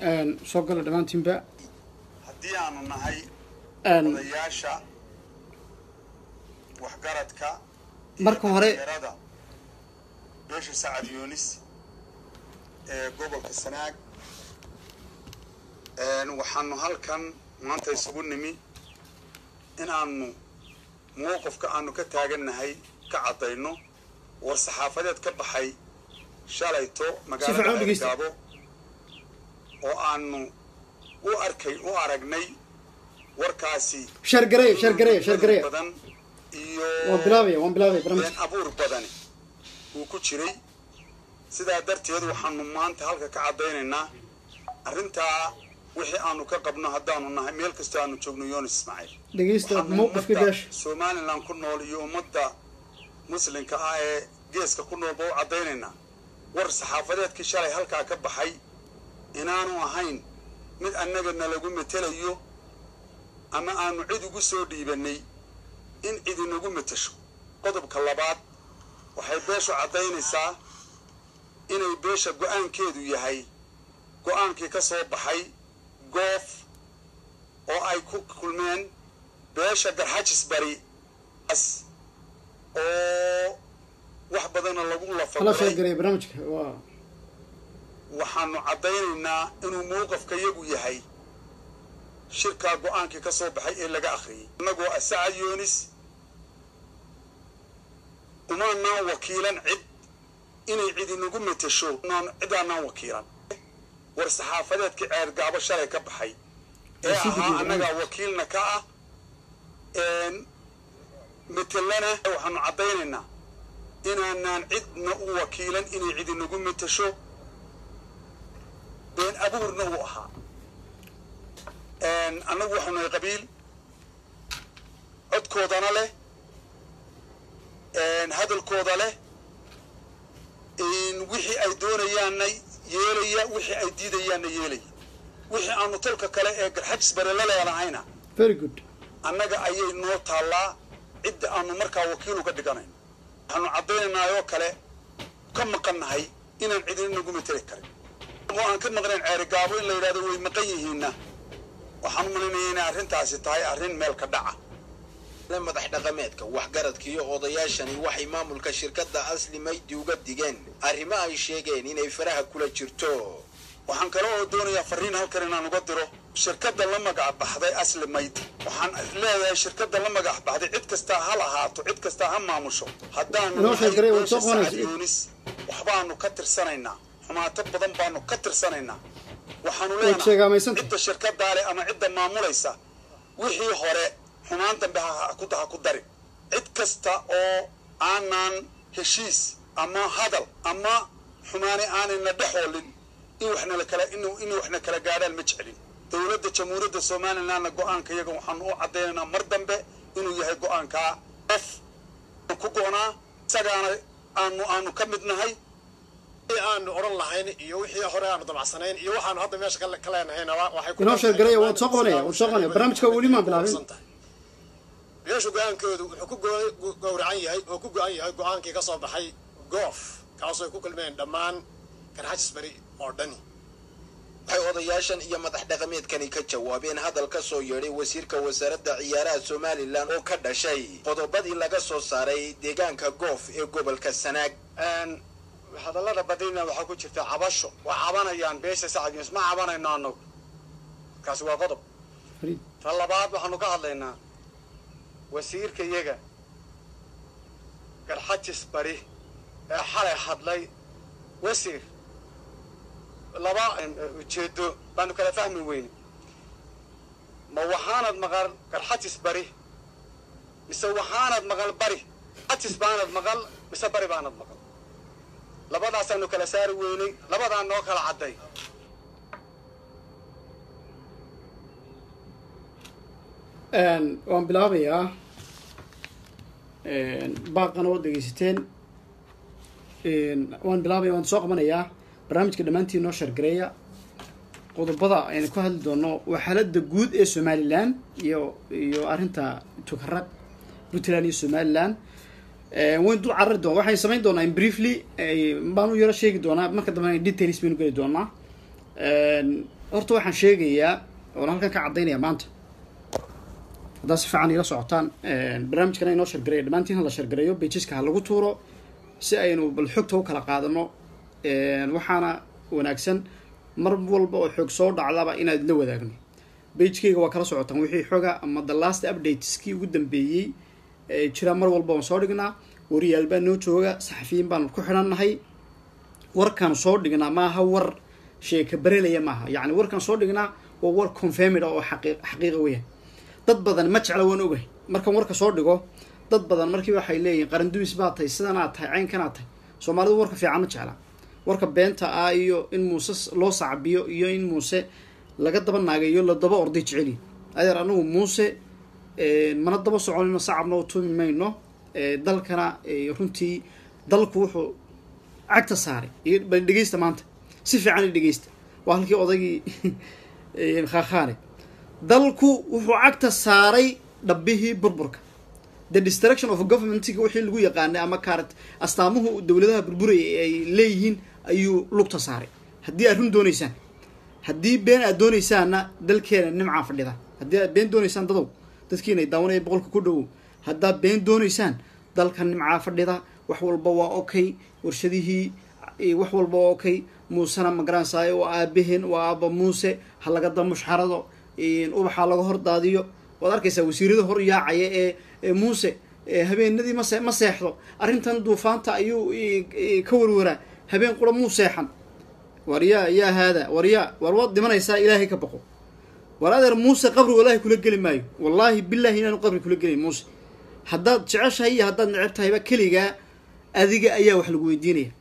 soo gala dhammaantiinba haddii aanu nahay odayaasha waxgaradka iyo Marka hore- dhalinyarada beesha sacad yunis ee gobolka sanaag waxaanu halkan maanta isugu nimi in aanu mowqifka aanu ka taagannahay ka caddayno war saxaafadeed ka baxay shalayto fiican u magaalada dhegeysta. gaabo oo aanu u arkay u aragnay warkaasi sheergareeya sheergareeya sheergareeya badan iyo waan bilaabaya waan bilaabaya barnaamijka been abuur badani uu ku jiray sidaa darteed waxaanu maanta halka ka caddaynaynaa arrintaa wixii aanu ka qabno haddaanu nahay meel kastoo aanu joogno yoonis ismaaciil dhegeysta waxaanu mowqifka ummadda beesha somalilan ku nool iyo ummadda muslimka ah ee geeska ku noolba u caddaynaynaa war saxaafadeedkii shalay halkaa ka baxay inaanu ahayn mid annaga nalagu metelayo ama aanu cid ugu soo dhiibannay in cid inagu metasho qodobka labaad waxay beeshu caddaynaysaa inay beesha go-aankeedu yahay go-aankii ka soo baxay goof oo ay ku kulmeen beesha garxajis bari as oo wax badana lagu hala lafaguray sheergareeya barnaamijka waa waxaanu caddaynaynaa inuu mowqafka yagu yahay shirkaa go-aankii ka soo baxay ee laga akhriyey innagoo asacad yoonis umaanaan wakiilan cid inay cid inagu metesho naan- cidaanaan wakiilan war saxaafadeedkii ceergaabo shalay ka baxay ee Sii ahaa gudbiya annagaa wakiilna ka ah een metelana waxaanu caddaynaynaa inaanaan cidna u wakiilan inay cid inagu metesho been abuurna uu ahaa Een, annagu waxaanu nahay qabiil codkoodana leh een, hadalkooda leh een, wixii ay doonayaanna yeelaya wixii ay diidayaanna yeelaya wixii aanu tolka kale ee garxajis bare la leenahayna very good annaga ayay noo taallaa cidda aanu markaa wakiil uga dhiganayno waxaanu caddaynaynaa oo kale ka maqannahay inaan cidina nagu mateli karin oo aan ka maqnayn ceerigaabo in la yidhahdo way maqan yihiinna waxaan u malaynayaa inay arrintaasi tahay arrin meel ka dhaca madax dhaqameedka waxgaradka iyo odayaashani waxay maamulka shirkadda asli maydi uga digeen arrimo ay sheegeen inay faraha kula jirto waxaan kale oo doonayaa fariin halkan inaan uga diro shirkadda la magac baxday asli mayd waxaan leeyahay shirkadda la magac baxday cid kastaa ha lahaato cid kastaa ha maamusho haddaanu Inoo nahay sheeg garay, waad beesha soo qabanaysa. Sacad Yunis waxbaanu ka tirsanaynaa xumaato badan baanu ka tirsanaynaa waxaanu Waad leenahay sheegaamaysanta. cidda shirkaddaa leh ama cidda maamulaysa wixii hore xumaan dambe ha ha ku ha ku darin cid kasta oo aanaan heshiis ama hadal ama xumaani aanayna dhexoolin in waxna la kala in in waxna kala gaadhaan ma jecelin dowladda jamhuuriyadda somalilandna go-aanka iyaga waxaanu u caddaynaynaa mar dambe inuu yahay go-aankaa qof ku go-naa isagaana aanu aanu ka mid nahay wixii aanu odhan lahayn iyo wixii hore aanu damacsanayn iyo waxaanu hadda meesha ka ka leenahayna wa- waxay ku inoo dhan sheergareeya tahay waad soo qabanaya waad soo qabanaya barnaamijka weli maan bilaabin kusan tahay. beeshu go-aankoodu wuxuu ku go- gu- gowracan yahay oo ku go-an yahay go-aankii ka soo baxay goof kaasoo ay ku kulmeen dhammaan garxajis bari oo dhani waxay odayaashan iyo madax dhaqameedkani ka jawaabeen hadal ka soo yeedhay wasiirka wasaaradda ciyaaraha somalilan oo ka dhashay qodobadii laga soo saaray deegaanka goof ee gobolka sanaag hadallada badina waxaa ku jirta cabasho waa cabanayaan beesha sacad yunus ma cabanayno annagu kaasi waa qodob Fariid. ta labaad waxaanu ka hadlaynaa wasiirka iyaga garxajis bari ee xalay hadlay wasiir laba eh, ujeedo baanu kala fahmi weyne ma waxaanad maqal garxajis bari mise waxaanad maqal bari garxajis baanad maqal mise bari baanad maqal labadaasaanu kala saari weynay labadaa noo kala cadday Een, waan bilaabayaa baaqana waad dhegeysateen Een, waan bilaabaya waan soo qabanayaa barnaamijka dhammaantiin noo sheergareeya qodobada aynu ku hadli doono waa xaaladda guud ee somalilan iyo iyo arrinta tukaraq puntland iyo somaliland wayn dul carari doona waxaan samayn doonaa in briefly baan u yaro sheegi doonaa marka dambe details baynu geli doonaa horta waxaan sheegayaa oon halkan ka caddaynaya maanta haddaad si fiican ila socotaan barnaamijkana inoo shargareeyo dhammaantiin ha la shargareeyo bejiska ha lagu tuuro si aynu bal xogta u kala qaadano waxaana wanaagsan mar walba oo xoog soo dhacdaba inaad la wadaagno bagekeyga waa kala socotaan wixii xoga ama the last updateskii ugu dambeeyey jira mar walba waan soo dhignaa wariyaal baa noo jooga saxafiyiin baanu ku xidhannahay warkaan soo dhignaa maaha war sheeka barelaya maaha yacni warkaan soo dhignaa waa war confirmid oo xaqii xaqiiqa weeyaan dad badan ma jecla waan ogahay markaan warka soo dhigo dad badan markiiba waxay leeyihin qarandumis baa tahay sidan aad tahay caynkan aad tahay soomaalidu warka fiican ma jecla warka beenta ah iyo in muuse loo sacbiyo iyo in muuse laga daba naagayo la daba orday jeceliyi adeer anagu muuse mana daba soconino sacabna u tumi mayno dalkana runtii dalku wuxuu cagta saaray bal dhegeysta maanta si fiican i dhegeysta waa halkii odaygii khakhaane dalku wuxuu cagta saaray dhabbihii burburka the destruction of governmentga wixii lagu yaqaanay ama kaarat astaamuhu dowladaha burburaya ay leeyihiin ayuu lugta saaray haddii aad run dooneysaan haddii been aad dooneysaanna dalkeena nimcaa fadhida haddii aad been dooneysaan dadow dadkiina daawanaya boqolka ku dhowow haddaad been dooneysaan dalka nimcaa fadhida wax walba waa okay warshadihii wax walba waa okay muusena magaransayo waa aabaheen waa aaba muuse ha laga da mushxarado ubaxa laga hor daadiyo waad arkaysaa wasiirada hor yaacaya ee muuse habeenadii mase ma seexdo arrintan duufaanta ayuu ka warwaraa habeen qura muu seexan war yaa yaa haada war yaa war waad dhimanaysaa ilaahay ka baqo war adeer muuse qabri wallaahi kula geli maayo wallaahi billahi inaanu qabri kula gelin muuse haddaad jeceshahay iyo haddaad neceb tahayba keligaa adiga ayaa wax lagu weydiinaya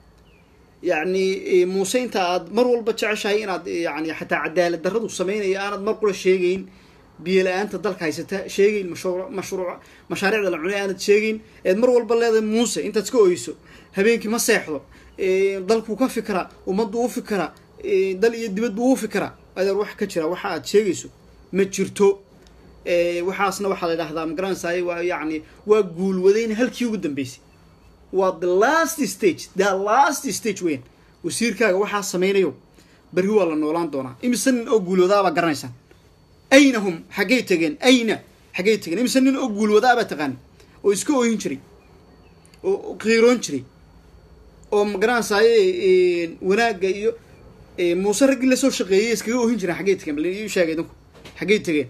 yacni muuse inta aad mar walba jeceshahay inaad yani xataa cadaalad darradu sameynaya aanad mar qura sheegeyn biyo la-aanta dalka haysata sheegeyn mashru mashruuc mashaariicda la cunay aanad sheegeyn eed mar walba leedahay muuse intaad iska oyso habeenkii ma seexdo dalkuu ka fikraa ummaddu u fikraa dal iyo dibadbu u fikraa adeer wax ka jira waxa aad sheegayso ma jirto waxaasna waxaa la idhahdaa magaranaysaay waa yacni waa guulwadayn halkii ugu dambeysay waa the last stage the last stage weyan wasiirkaaga waxaa sameynayo berri waa la noolaan doonaa imise nin oo guulwadaabaa garanaysaan ayna hum xaggay tegeen ayna xaggay tegeen imise nin oo guulwadaabaa taqaani oo iska ooyin jiray oo qiiroon jiray oo magaranaysaay wanaagga iyo muuse raggii lasoo shaqeeyay iskaga oohin jireen xaggay tegeen bal ii sheegay idinku xaggay tegeen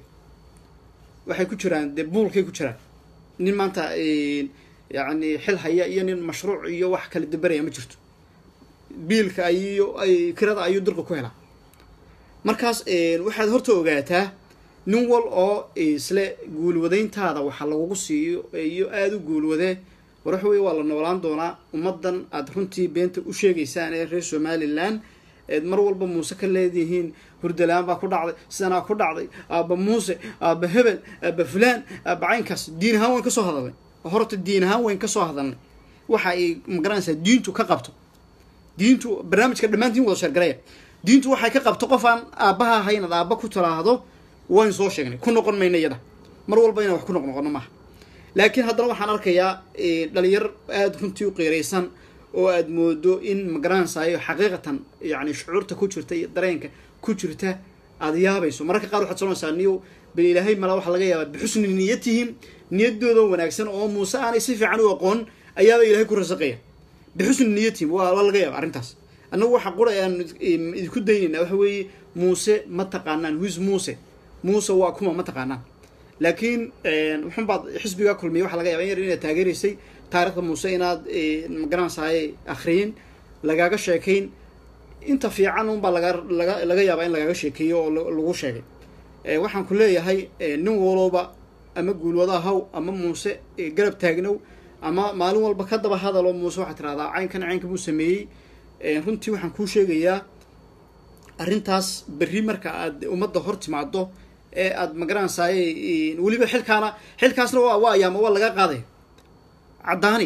waxay ku jiraan dee buulkay ku jiraan nin maanta yacni xil haya iyo nin mashruuc iyo wax kala daberaya ma jirto biilka ayiyo ay kirada ayuu dirqa ku helaa markaas waxaad horta ogaataa nin wal oo isle guulwadayntaada waxa lagugu siiyo iyo aada u guulwadee war waxa weye waa la noolaan doonaa ummaddan aada runtii beenta u sheegaysaan ee reer somalilan eed mar walba muuse ka leedihiin hurdalaan baa ku dhacday sidanaa ku dhacday aaba muuse aaba hebel aaba fulaan aaba caynkaas diin ahaan wayn kasoo hadalnay horta diin ahaan wayn kasoo hadalnay waxa ay magaranaysaa diintu ka qabto diintu barnaamijka dhammaantiin wada sheergaraya diintu waxay ka qabto qof aan aabbaha ahayn ad aabba ku talaahdo wayn soo sheegnay ku noqon mayna iyada mar walba inaan wax ku noqnoqono maaha laakiin haddana waxaan arkayaa dhalinyar aada runtii u qiiraysan oo aada moodo in magaranaysayo xaqiiqatan yani shucuurta ku jirta iyo dareenka ku jirta aada yaabayso mararka qaar waxaad soonaysaa niyo bal ilaahay mala waxaa laga yaabaa bixusni niyatihim niyadooda wanaagsan oo muuse aanay si fiican u aqoon ayaaba ilahay ku rasaqaya bixusni niyatihim waa laga yaaba arrintaas annagu waxa qura aan idinku daynayna waxa weeye muuse ma taqaanaan wis muuse muuse waa kuma ma taqaanaan laakiin wuxun baad xisbiga kulmiya waxa laga yaba in yar inaad taageeraysay taarikhda muuse inaad magaranaysaay akhriyin lagaaga sheekayn inta fiican unbaa laga laga laga yaabaa in lagaaga sheekeeyo oo lagu sheegay waxaan ku leeyahay nin walooba ama guulwada haw ama muuse garab taagnow ama maalin walba ka daba hadaloo muuse waxaad tirahdaa caynkan caynka buu sameeyey runtii waxaan kuu sheegayaa arrintaas berri marka aad ummadda hor timaado ee aada magaranaysaay weliba xilkaana xilkaasna waa waa ayaama waa laga qaadaya caddaani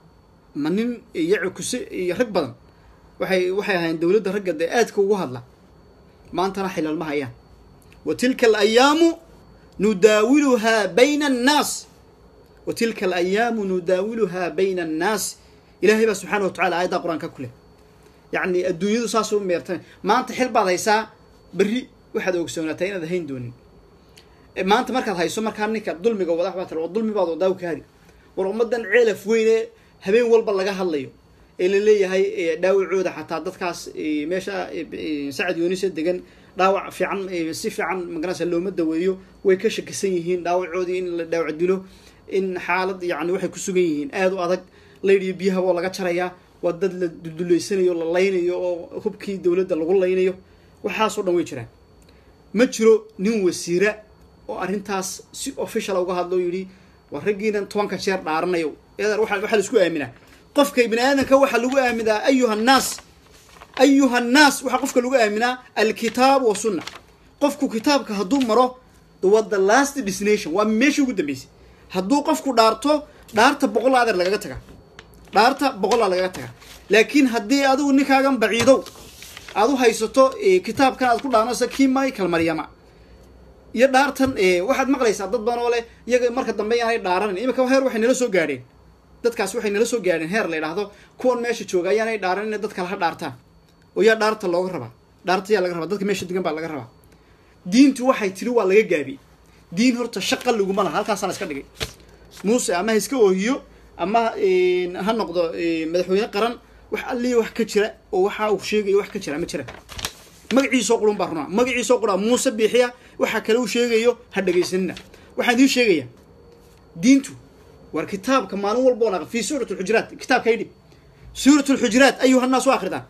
ma nin iyo cukuse iyo rag badan waxay waxay ahaayeen dowladda ragga dee aadka ugu hadla maantana xilal ma hayaan wa tilka alayaamu nudaawiluhaa bayna annaas wa tilka alayaamu nudaawiluhaa bayna annaas ilaahay baa subxaana wa tacala aayaddaa qur-aanka ku leh yacni adduunyadu saas u meerta maanta xil baad haysaa berri waxaad ogsoonataa inaad hayn doonin maanta markaad hayso markaa ninka dulmiga wadax baa tira waa dulmi baad wadaa kaadi war ummadan ceelaf weyne habeen walba laga hadlayo ee la leeyahay dhaawacooda xataa dadkaas meesha sacad yoonisa degan dhaawac fiican si fiican magarasa looma daweeyo way ka shakisan yihiin dhaawacoodii in la dhaawac dilo in xaalad yani waxay ku sugan yihiin aada u adag laydhiyo biyaha waa laga jarayaa waa dad la dulduleysanayo la laynayo oo hubkii dowladda lagu laynayo waxaasoo dhan way jiraan ma jiro nin wasiira oo arrintaas si official uga hadlo o yidhi waa raggiinan tobanka jeer dhaaranayo eedan waa waxaa la isku aaminaa qofka ibni aadanka waxaa lagu aaminaa ayuha nnaas ayuha nnaas waxaa qofka lagu aaminaa alkitaab wa sunna qofku kitaabka hadduu maro waa the last destination waa meeshii ugu dambeysay hadduu qofku dhaarto dhaarta boqolla adeer lagaga taga dhaarta boqollaa lagaga taga laakiin haddii adigu ninkaagan baciidow aad u haysato kitaabkan aad ku dhaaranayso kii michael maryama iyo dhaartan waxaad maqlaysaa dad badan oo leh iyaga marka dambe yaanay dhaaranan imika heer waxay nala soo gaadheen dadkaas waxay nala soo gaadheen heer la yidhaahdo kuwan meesha jooga ayaanay dhaaranin dad kale ha dhaartaan oo yaa dhaarta looga rabaa dhaarta yaa laga rabaa dadka meesha degan baa laga rabaa diintu waxay tiri waa laga gaabiyey diin horta shaqa laguma laha halkaasaa la iska dhigay muuse ama ha iska oohiyo ama ha noqdo madaxweyne qaran wax alliya wax ka jira oo waxa uu sheegayo wax ka jira ma jira magaciisoo qurun baa runaa magaciisoo quraa muuse biixiya waxa kale uu sheegayo ha dhegaysanina waxaan idiin sheegaya diintu war kitaabka maalin walba oo naqa fi suurat alxujuraat kitaabka idhib suurat alxujuraat ayuha nnaas waa akridaan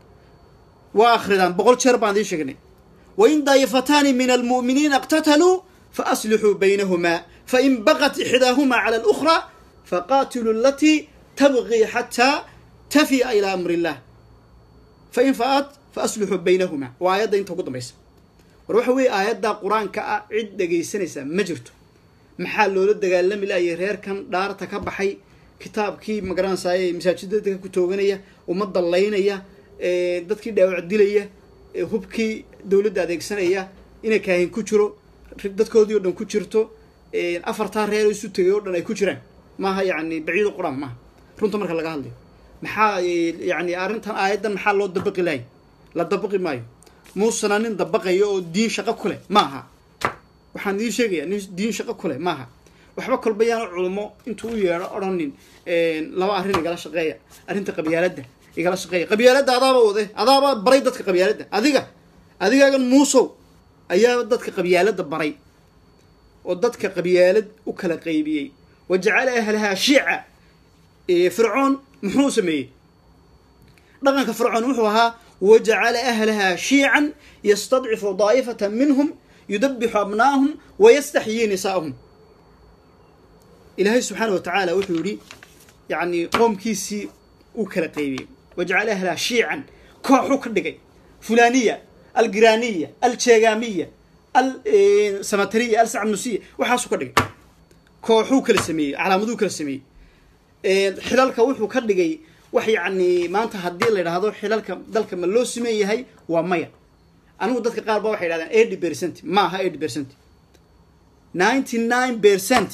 waa akridaan boqol jeer baan idiin sheegnay wain daayifataani min almu'miniina اqtataluu faaslixuu baynahumaa fain baqat ixdaahumaa cala اlأkhra faqatiluu alatii tabqii xataa tafi'a ilaa amri illah fain fa'at faaslixuu baynahumaa waa aayadda inta ugu dambaysa war waxa weeye aayadda qur-aanka ah cid dhegaysanaysa ma jirto maxaa loola dagaalami laayay reerkan dhaarta ka baxay kitaabkii magaranaysaay masaajida dadka ku tooganaya ummadda laynaya dadkii dhaawac dilaya hubkii dowladda adeegsanaya inay kaahin ku jiro dadkoodii oo dhan ku jirto afartaa reer isu tegay oo dhan ay ku jiraan maaha yani baciido qur-aan maaha runta marka laga hadlayo maxaa yani arrintan aayaddan maxaa loo dabaqi lahay la dabaqi maayo muusena nin dabaqayo oo diin shaqo ku leh maaha waxaan idiin sheegaya nin diin shaqo ku leh maaha waxba kolba yaana culmo intuu u yeedho odhanin laba arrin igala shaqeeya arrinta qabyaaladda igala shaqeeya qabyaaladda adaaba wade adaaba baray dadka qabyaaladda adiga adigaagan muusow ayaa dadka qabyaaladda baray oo dadka qabyaalad u kala qaybiyey wa jacala ahlahaa shiica fircoon muxuu sameeyey dhaqanka fircoon wuxuu ahaa wajacala ahlahaa shiican yastadcifu daa'ifata minhum yudabixu abnaahum wayastaxyii nisaa'ahum ilaahay subxaana wa tacaala wuxuu yihi yani qoomkiisii u kala qaybiyey wajacala ahlahaa shiican kooxuu ka dhigay fulaniya algiraniya aljeegamiya alsamatariya alsacnusiya waxaasuu ka dhigay kooxuu kala sameeyey calaamaduu kala sameeyey xilalka wuxuu ka dhigay wax yacni maanta haddii la yidhaahdo xilalka dalka ma loo siman yahay waa maya anigu dadka qaar ba waxay yidhahdeen eighty percent ma aha eighty percent ninety nine percent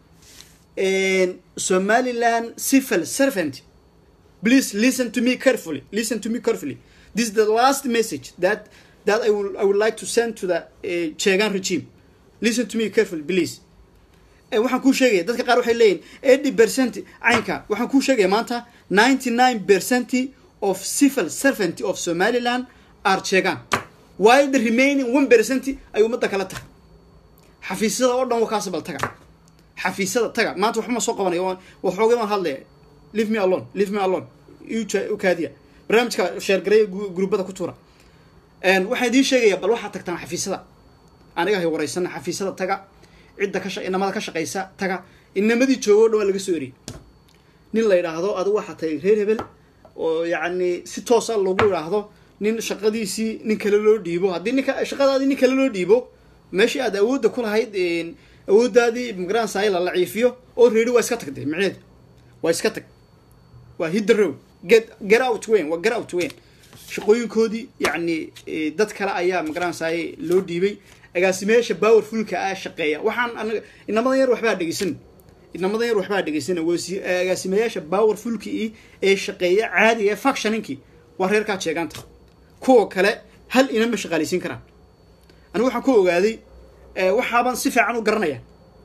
somaliland civil servant please listen to me carefully listen to me carefully this is the last message that that I will I would like to send to the uh, Chegan regime listen to me carefully please waxaan kuu sheegaya dadka qaar waxay leeyihin eighty percent caynka waxaan kuu sheegaya maanta ninety nine percent of civil servant of somaliland are cheegan while the remaining one percent ay ummadda kala tahay xafiisyada oo dhan waa kaasabal taga xafiisyada taga maanta waxba ma soo qabanayo waxoogay baan hadlaya leave me alone leave me alone u kaadiya barnaamijka sheergareya gruubada ku tuura waxaan idiin sheegaya bal waxaad tagtaan xafiisyada aniga hay wareysana xafiisyada taga cidda ka inamada ka shaqaysa taga inamadii joogo o dhan waa laga soo eriyay nin la yidhaahdo adigu waxaa tahay reer hebel oo yacni si toosa lagu yidhaahdo nin shaqadiisii nin kale loo dhiibo haddii ninka shaqadaadii nin kale loo dhiibo meeshii aad awoodda ku lahayd awooddaadii magaranasay la laciifiyo oo reeri waa iska tagday micneedu waa iska tag waa hidda row get get out weyn waa get out weyn shaqooyinkoodii yacni dad kale ayaa magaranasay loo dhiibay agaasimeyaasha powerfulka ah shaqeeya waxaan aniga inamadan yar waxbaa dhegeysan inamadan yar waxbaa dhegeysan agaasimeyaasha powerfulka i ee shaqeeya caadiga ee factioninkii waa reerkaa jeegaanta kuwa kale hal inama shaqaaleysiin karaan anigu waxaan ku ogaaday waxaaban si fiican u garanaya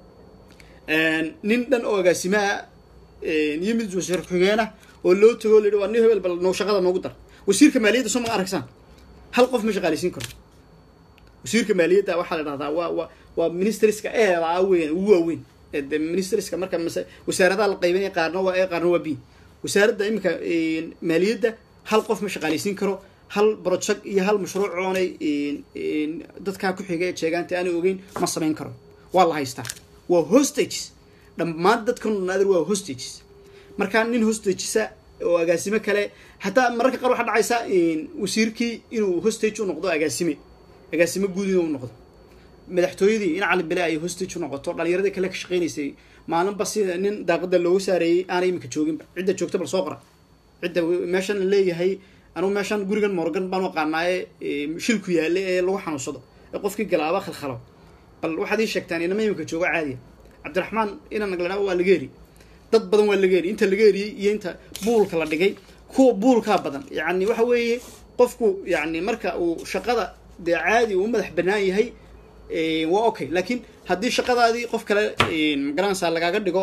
nin dhan oo agaasimaha iyo mid wasiir ku-xigeenah oo loo tago o la yidhi waa nin hebel bal noo shaqada noogu dar wasiirka maaliyadda soo ma aragsaan hal qof ma shaqaaleysiin karo wasiirka maaliyadda waxaa la dhahdaa waa waa waa ministeriska eedaa weyn ugu waaweyn de ministeriska marka mase wasaaradaha la qaybinaya qaarna waa e qaarna waa b wasaaradda iminka maaliyadda hal qof ma shaqaaleysiin karo hal project iyo hal mashruuc oonay dadkaa ku xiga ee sheegaanta aanay ogeyn ma samayn karo waa la haystaa waa hostages dhammaan dadkan naadir waa hostages markaa nin hostagesa oo agaasime kale hataa mararka qaar waxaa dhacaysa wasiirkii inuu hostage u noqdo agaasime agaasime guud inuu noqdo madaxtooyadii in cali bele ay hostage u noqoto dhalinyaradii kale ka shaqeynaysay maalinba sida nin daaqada loogu saareeyey aanay iminka jooginba cidda joogta bal soo qora cidda meeshan la leeyahay anugu meeshan gurigan morgan baan aqaanaaye shilku yaale ee lagu xanuunsado ee qofkii galaaba khalkhalo bal waxaad ii sheegtaan inama iminka joogo caadiya cabdiraxmaan inaan nagladha waa laga heri dad badan waa laga heri inta laga heriyey iyo inta buulka la dhigay kuwa buulkaa badan yacni waxa weeye qofku yacni marka uu shaqada dee caadi uu madax banaan yahay waa okay laakiin haddii shaqadaadii qof kale magaranaysaa lagaaga dhigo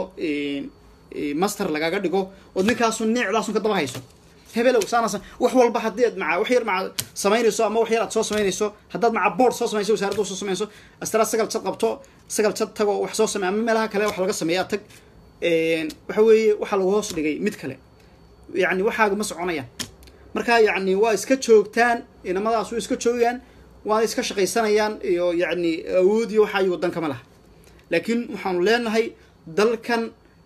master lagaaga dhigo ood ninkaasun neecdaasun ka daba hayso hebelow saanasan wax walba haddii aad maca wax yar maca samaynayso ama wax yar aad soo samaynayso haddaad maca board soo samayso wasaaradda soo samayso astara sagal jad qabto sagal jad tago wax soo samey ama meelaha kale wax laga sameeyaa tag waxa weeye waxaa lagu hoos dhigay mid kale yacni waxaaga ma soconayaan marka yacni waa iska joogtaan inamadaas way iska joogaan waana iska shaqaysanayaan iyo yacni awood iyo waxaa waddanka ma laha laakiin waxaanu leenahay dalkan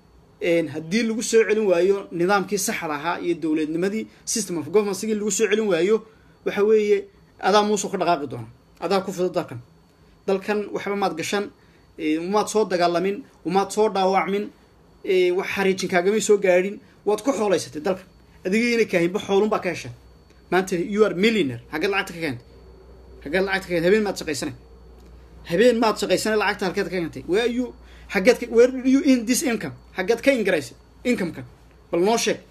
haddii lagu soo celin waayo nidaamkii saxda ahaa iyo dowladnimadii system of governmentsigii lagu soo celin waayo waxa weeye adaa muusuu ka dhaqaaqi doona adaa ku fido dalkan dalkan waxba maad gashan umaad soo dagaalamin umaad soo dhaawacmin wax xariijin kaagamay soo gaadhin waad ku xoolaysatay dalkan adigii inay kaahinba xoolun baa ka hesha maanta you are millionaire haggeed lacagta ka keentay haggeed lacagta ka keentay habeen maad shaqaysanay habeen maad shaqaysanay lacagta halkeed ka keentay where you xaggeed where do you in this income xaggeed ka ingaraysay incomekan bal noo sheeg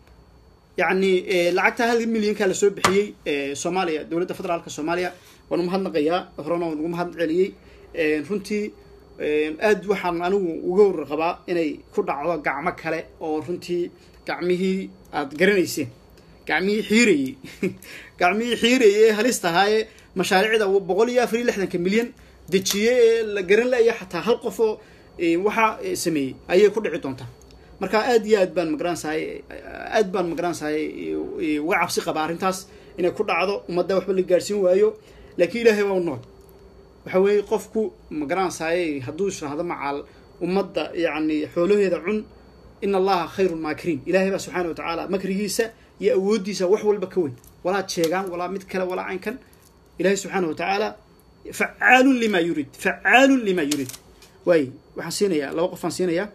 yacni lacagta hal milyankaa lasoo bixiyey soomaaliya dowladda federaalka soomaaliya waan umahadnaqayaa horena waan ugu mahad celiyey runtii aad waxaan anigu uga warqabaa inay ku dhacdo gacmo kale oo runtii gacmihii aad garanayseen gacmihii xiirayey gacmihii xiirayey ee halista ahaayee mashaariicda boqol iyo afar iyo lixdanka milyan dejiye ee la garan laya xataa hal qof oo waxaa sameeyey ayay ku dhici doontaa marka aad iyo aad baan magaransahay aad baan magaransahay uga cabsi qaba arrintaas inay ku dhacdo ummadda waxba la gaadhsiin waayo laakiin ilaahay waa u nool waxa weeye qofku magaransahay hadduu israhdo macaal ummadda yacni xoolaheeda cun in allaha khayru maakiriin ilahay baa subxaana watacaala makrigiisa iyo awooddiisa wax walba ka weyn walaa jeegaan walaa mid kale walaa caynkan ilahay subxaana watacaala facaalun lima yurid facaalun lima yurid waay waxaan siinayaa laba qof aan siinayaa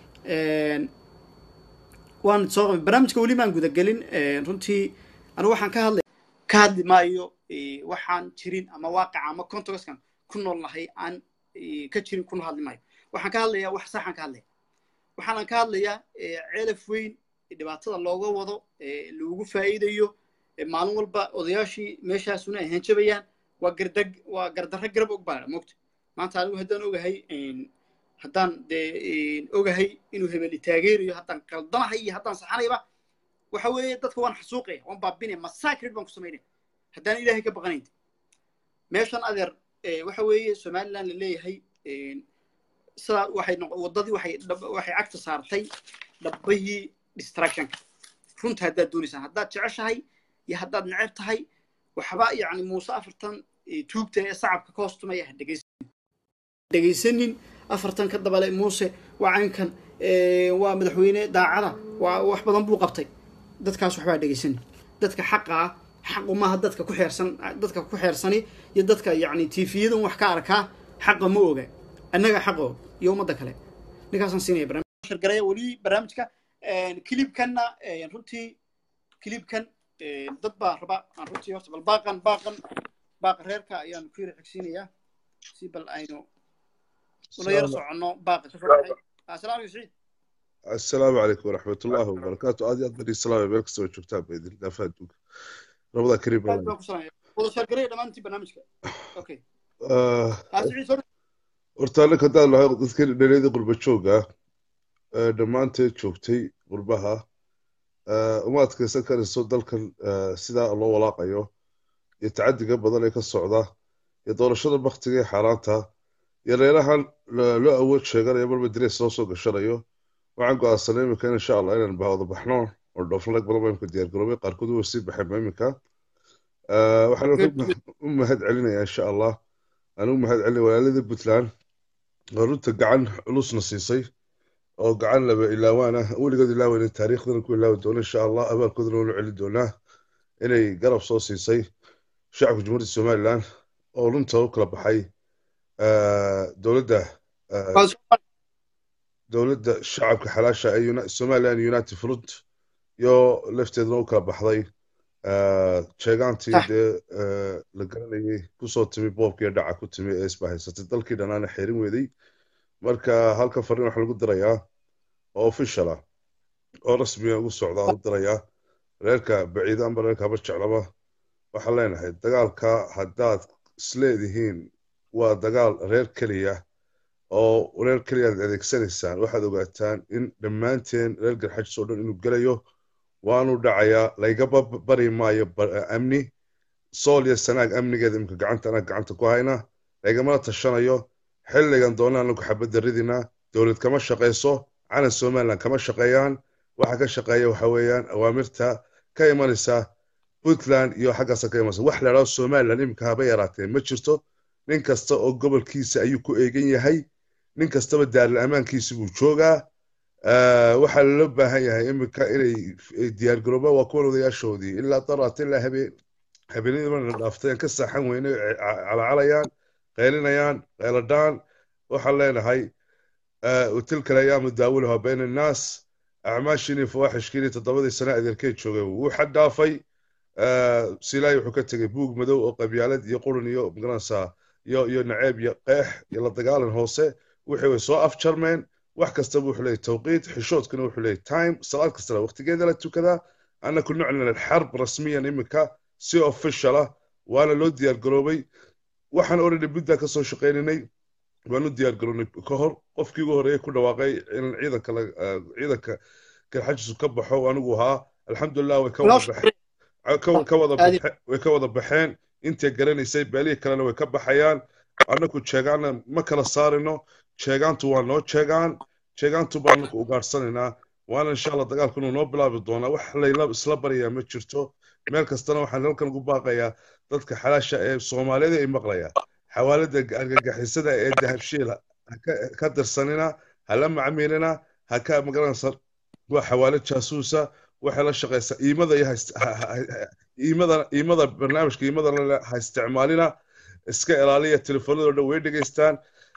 waan soo barnaamijka weli maan gudagelin runtii anigu waxaan ka hadlay ka hadli maayo waxaan jirin ama waaqaca ama contexkan ku nool nahay aan ka jirin kuna hadli maayo waxaan ka hadlayaa wax saxaan ka hadlaya waxaanan ka hadlayaa ceelaf weyn dhibaatada looga wado lagu faa'iidayo maalin walba odayaashii meeshaasuna ay hanjabayaan waa gardag waa gardarro garab og baa mogta maanta anigu haddaan ogahay haddaan dee ogahay inuu hebeli taageerayo haddaan qaldanahay iyo haddaan saxanayba waxa weeye dadka waan xasuuqaya waan baabinaya massacred baan ku samaynaya haddaan ilaahay ka baqanayn meeshan adeer waxa weeye somaliland la leeyahay sidaa waxay waddadii waxay waxay cagta saartay dhabbahii distractionka runta haddaad doonaysaan haddaad jeceshahay iyo haddaad neceb tahay waxba yacni muuse afartan tuugta ee sacabka ka hoostumaya ha dhegaysanin dhegaysanin afartan ka dabale muuse waa caynkan waa madaxweyne daacada waa wax badan buu qabtay dadkaas waxbaa dhegaysanin dadka xaqa ah xaqu maaha dadka ku xeersan dadka ku xeersani iyo dadka yacni tiifiyadan wax ka arkaa xaqa ma oga annaga xaqa og iyo ummadda kale ninkaasaan siinaya barnaamij shargaraya weli barnaamijka kilibkanna runtii kilibkan dad baa raba aan runtii horta bal baaqan baaqan baaqa reerka ayaan ku yara xigsiinayaa si bal aynu una yar soconno baaqa ka soo assalaamu alaikum saciid السلام عليكم ورحمة الله وبركاته هذه أدري السلام عليكم سوى شفتها بإذن الله فادوك رمضان كريم aad baan ku salaamaya wada shargaraya dhammaantii barnaamijka okay Ah, Ah, Siciid, soo- horta annaga haddaan nahay dadkii dhalinyadii qurba jooga ee dhammaanteed joogtay qurbaha ah, uma adkaysan karayso dalkan ah, sidaa loo walaaqayo iyo tacadiga badan ee ka socda iyo doorashada baktiga ee xaaraanta iyo reerahan la- loo awood sheeganayo marba direys loo soo gashanayo waxaan go'aansanay iminka insha allah inaan bahwada baxno oo dhoofnag badan baa imika diyaargaroobay qaarkood way sii baxeen ba iminka Ah, waxaan u mahad celinayaa insha allah aan u mahad celinaya walaaladii puntland oo runta gacan culusna siisay oo gacan laba ilaawaan ah weligood ilaaweyn taariikhdana ku ilaawi doono insha allah abaalkoodana waanu celin doonaa inay garab soo siisay shacabka jumhuuriyadda somalilan oo runta u kala baxay ah, dowladda ah, waa soo- dowladda shacabka xalaasha ee Uni- somaliland united front iyo lafteeduna u kala baxday ah, jeegaantii Sax. dee ah, la garanayay kusoo timi boobkii dhaca ku timi ee isbahaysatay dalkii dhanaana xeerin weeday marka halkan fariin waxaa lagu dirayaa oo official ah oo rasmiga ugu socda u dirayaa reerka baciida amba reerka haba jeclaba waxaan leenahay dagaalka haddaad isleedihiin waa dagaal reer keliya oo reer keliya aad adeegsanaysaan waxaad ogaataan in dhammaanteen reer garxajis oo dhan inuu gelayo waanu dhacayaa laygaba bari maayo ba- amni sool iyo sanaag amnigeeda imika gacanta anaa gacanta ku hayna laigamana tashanayo xilligan doona anagu xabadda ridina dowlad kama shaqayso calan somaliland kama shaqeeyaan waxa ka shaqeeya waxa weeyaan awaamirta ka imanaysa puntland iyo xaggaasa ka imanaysa wax la idhahdo somaliland imika haba yaraatee ma jirto nin kasta oo gobolkiisa ayuu ku eegan yahay nin kastaba daaril ammaankiisi buu joogaa Ah, waxaa loo baahan yahay imika inay ay diyaargaroobaan waa kuwan odayaashoodii ilaa daraat ilaa habeen habeenadii marna dhaaftay aan ka saaxan weyne calaacalayaan qaylinayaan qayladhaan waxaan leenahay ah, tilka alayaamu daawulaha bayna annaas acmaashiinii fawaaxishkiinii toddobadii sane adeerkee joogay wuu xad dhaafay Ah, silaayi wuxuu ka tegey buug madow oo qabyaalad iyo qurun iyo magaranaysaa iyo iyo naceeb iyo qeex iyo la dagaalan hoose wixii way soo afjarmeen wax kastaba wuxuu leeyahy tawqiit xishoodkuna wuxuu leeyahy time salaad kastana waqtigeeda la tukadaa annaku nuclin alxarb rasmiyan imika si official ah waana loo diyaar garoobay waxaan already buntland ka soo shaqayninay waanu diyaar garownay ka hor qofkii ugu horeeyay ku dhawaaqay in ciidanka la- ah, ciidanka garxajisu ka baxo anigu ahaa alxamdulilah way ka wada baxeen ka ka wada Aadi- baxe- way ka wada baxeen intay garanaysay beelihii kalena way ka baxayaan annagu jeegaanna ma kala saarino jeegaantu waa noo jeegaan jeegaantu baanu ugaadhsanaynaa waana insha allah dagaalku inuu noo bilaabi doonaa wax layla isla baryaa ma jirto meel kastana waxaan halkan ugu baaqayaa dadka xalaasha ee soomaaliyeed ay maqlaya xawaalada argagixisada ee dahabshiil ha ka- ka dirsanina hala macmiilina ha ka magaranaysa waa xawaalad jaasuusa waxay la shaqaysaa iimada iyo ha ist- ha- ha- ha- iimada iimada barnaamijka iimada la- ha isticmaalina iska ilaaliya telefoonada dhan way dhegaystaan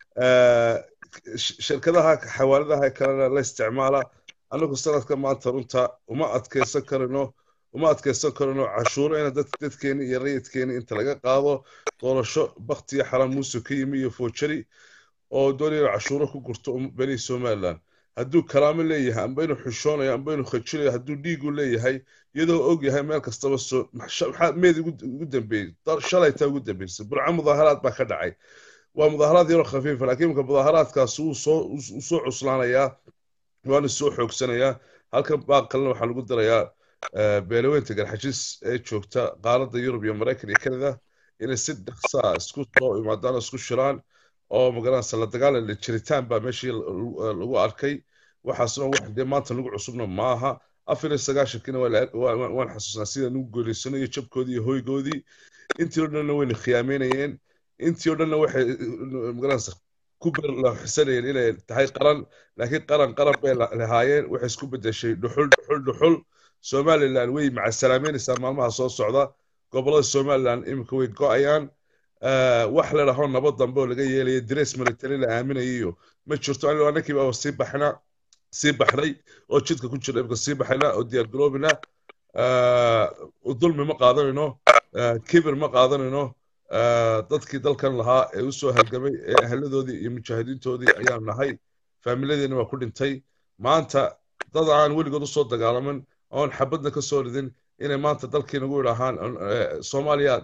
Eh, sh- shirkadaha xawaaladaha kalena la isticmaala anagu sanadka maanta runta uma adkeysan karino uma adkeysan karino cashuuro ina dad dadkeeni iyo rayidkeeni inta laga qaado doorasho baktiya xaram muuse ka yimi iyo foojari oo doonaya inuu cashuuro ku gurto um- beni somaliland hadduu karaamo leeyahay amba inuu xishoonayo amba inuu khajinayo hadduu dhiigu leeyahay iyadoo og yahay meel kastaba soo maxaa meed ugu ugu dambeeyey Dar- shalaytaa ugu dambeysay burco mudaaharaad baa ka dhacay waa mudaaharaad yaroo khafiifa laakiin imika mudaaharaadkaas wuu soo wuu soo cuslaanayaa waana soo xoogsanayaa halkan baa kalena waxaa lagu darayaa eh, beelaweynta garxajis ee joogta qaaradda yurub iyo maraykan iyo canada inay si dhaqsa ah isku soo imaadaan oo isku shiraan oo magaranaysa la dagaalan la jiritaan baa meeshii l- lagu arkay waxaasna wax dee maanta lagu cusubna maaha afar iyo sagaashankiina waa la- waa- waa- waan xasuusnaa sida nagu guuleysanayo jabkoodii iyo hoygoodii intii oo dhanna wayna khiyaameynayeen intii oo dhanna waxay magaranaysa ku berlaxisanayeen inay tahay qaran laakiin qaran qaran bay la- lahaayeen waxay isku bedeshay dhuxul dhuxul dhuxul somaliland way macasalaameynaysaa maalmaha soo socda gobolada somaliland iminka way go-ayaan Eh, wax la dhaho nabad dambe oo laga yeelaya dress military la aaminayo ma jirto anigo annakii baa sii baxna sii baxnay oo jidka ku jira imika sii baxayna oo diyaar garoobina dulmi ma qaadanayno eh, kibir ma qaadanayno eh, dadkii dalkan lahaa ee usoo halgamay ee ahaladoodii iyo mujaahidiintoodii ayaan nahay faamiladeena waa ku dhintay maanta dad aan weligood usoo dagaalamin oon xabadna ka soo ridin inay maanta dalkii nagu idhaahaan eh, soomaaliya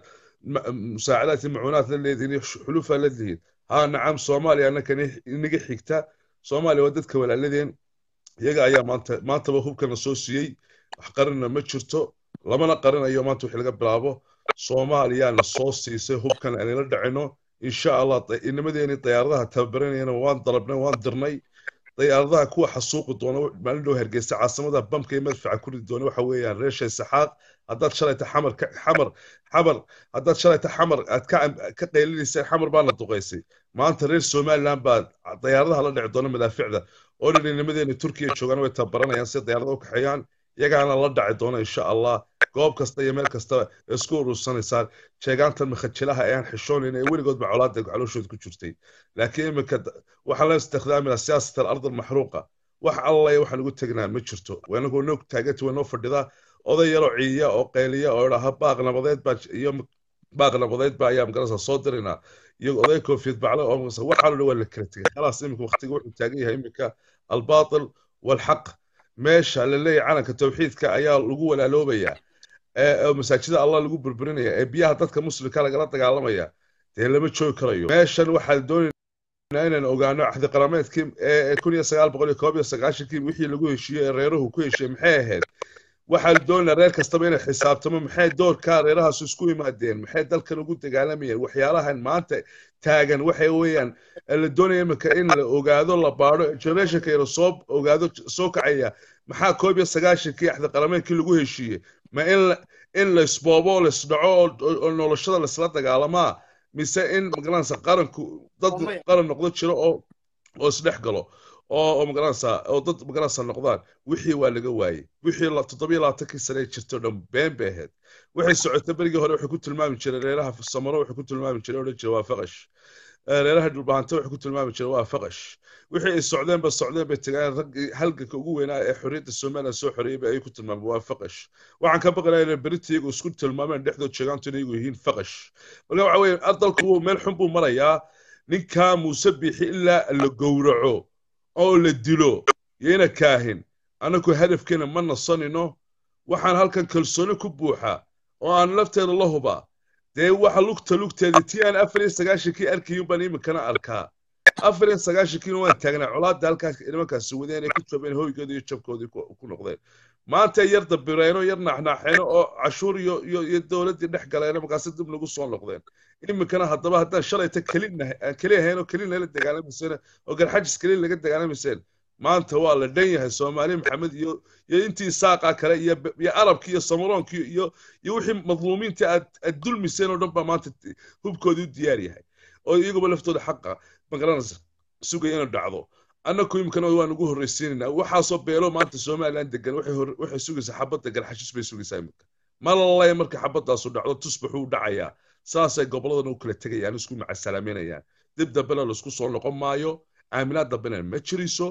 musaacadaad iyo macuunaad la leedihiin iyo xulufaa la leedihiin haa nacam soomaaliya annaka inaga xigta soomaaliya waa dadka walaaladeen iyaga ayaa maanta maantaba hubkana soo siiyey wax qarinna ma jirto lamana qarinayo maanta wixii laga bilaabo soomaaliyaana soo siisay hubkan aanila dhacino insha allah inamadeenii dayaaradaha tababaranayana waan dalabnay waan dirnay dayaaradaha kuwa xasuuqi doona maalin dhow hargeysa caasimada bamka iyo madfaca ku ridi doona waxa weeyaan reeshay saxaaq haddaad shalayta xamar xamar xamar haddaad shalayta xamar aad ka ka qaylinayseen xamar baana duqaysay maanta reer somaliland baa dayaaradaha la dhici doona madaaficda oo dhan inamadeenii turkiya joogaan way tababaranayaan si dayaarada u kaxeeyaan iyagaana la dhaci doona insha allah goob kasta iyo meel kasta isku urursanaysaan sheegaantan makhajilaha ee aan xishoonayn ee weligoodba colaada calooshooda ku jirtay laakiin iminka waxaan la istikhdaaminaa siyaasat alard almaxruuqa wax allaya waxaan ugu tegnaa ma jirto wanagoo noog taaganta way noo fadhidaa oday yaroo ciiya oo qayliya oo idhaha baaq nabadeed baa iyo baaq nabadeed baa ayaa magarasa soo diraynaa iyo oday koofiyad bacle oo waxaa lo waa la kala tegay khalaas iminka waqtiga wuxuu taagan yahay iminka albaatil walxaq meesha la leeyahay calanka tawxiidka ayaa lagu walaaloobayaa ee masaajida allah lagu burburinaya ee biyaha dadka muslimka lagala dagaalamaya dee lama joogi karayo meeshan waxaan doonaynaa inaan ogaano axdi qarameedkii ee kun iyo sagaal boqol iyo koob iyo sagaashankii wixii lagu heshiiyey ee reeruhu ku heshiiyey maxay ahayd waxaan doonaynaa reer kastaba inay xisaabtamo maxay doorkaa reerahaas isku yimaadeen maxay dalkan ugu dagaalamayeen waxyaalahan maanta taagan waxay weeyaan la doonaya iminka in la ogaado la baadho generationka yaro soo ogaado soo kacaya maxaa koob iyo sagaashankii axdi qarameedkii lagu heshiiyey ma in in la isboobo la isdhaco oo noloshada laisla dagaalamaa mise in magaranaysa qaranku dad qaran noqdo jiro oo oo isdhex galo oo oo magaranaysa oo dad magaranaysa noqdaan wixii waa laga waayey wixii toddobiyo labaatankii sane ee jirto dhan been bay ahayd waxay socotay berigii hore waxay ku tilmaami jireen reeraha samaro waxay ku tilmaami jireen odhan jira waa faqash reeraha dhulbahanta waxay ku tilmaami jireen waa faqash wixii ay socdeenba socdeen bay tagaan raggii halganka ugu weynaa ee xorriyadda somaliland soo xoreeyey bay ay ku tilmaameen waa faqash waxaan ka baqanaya inay berita iyagu isku tilmaameen dhexdood sheegaantu inay iyagu yihiin faqash marka waxa weeye ardalku meel xun buu marayaa ninkaa muuse biixi ilaa la gowraco oo la dilo yayna kaahin annagu hadafkeena ma nasanino waxaan halkan kalsooni ku buuxa oo aan lafteeda la huba dee waxa lugta lugteeda tii aan afar iyo sagaashankii arkayun baan iminkana arkaa afar iyo sagaashankiina waan taagnaa colaadda halkaas nimankaasi wadeen ay ku jabeen hoygoodii iyo jabkoodii ku noqdeen maanta yar dabireeno yar naaxnaaxeeno oo cashuur iyo iyo iyo dowladdii dhex galeeno markaasi dib nagu soo noqdeen iminkana haddaba haddaan shalayta kelina aan keli ahayn oo kelin lala dagaalamayseen oo garxajis kelin laga dagaalamayseen maanta waa la dhan yahay soomaali maxamed iyo iyo intii saaqa kale iyo iyo arabkii iyo samaroonkii iyo iyo wixii madluumiinta aad aad dulmiseen oo dhan baa maanta hubkoodii u diyaar yahay oo iyaguba laftooda xaqa magaranaysa sugaya inuu dhacdo annaku imikana waan ugu horreysiinaynaa waxaasoo beelo maanta somaliland degan waxay sugaysaa xabadda garxashis bay sugaysaa iminka malalaya marka xabaddaasu dhacdo tusbaxuu dhacayaa saasay goboladan u kala tegayaan isku macasalaameynayaan dib dambena laisku soo noqon maayo aaminaad dambena ma jiriso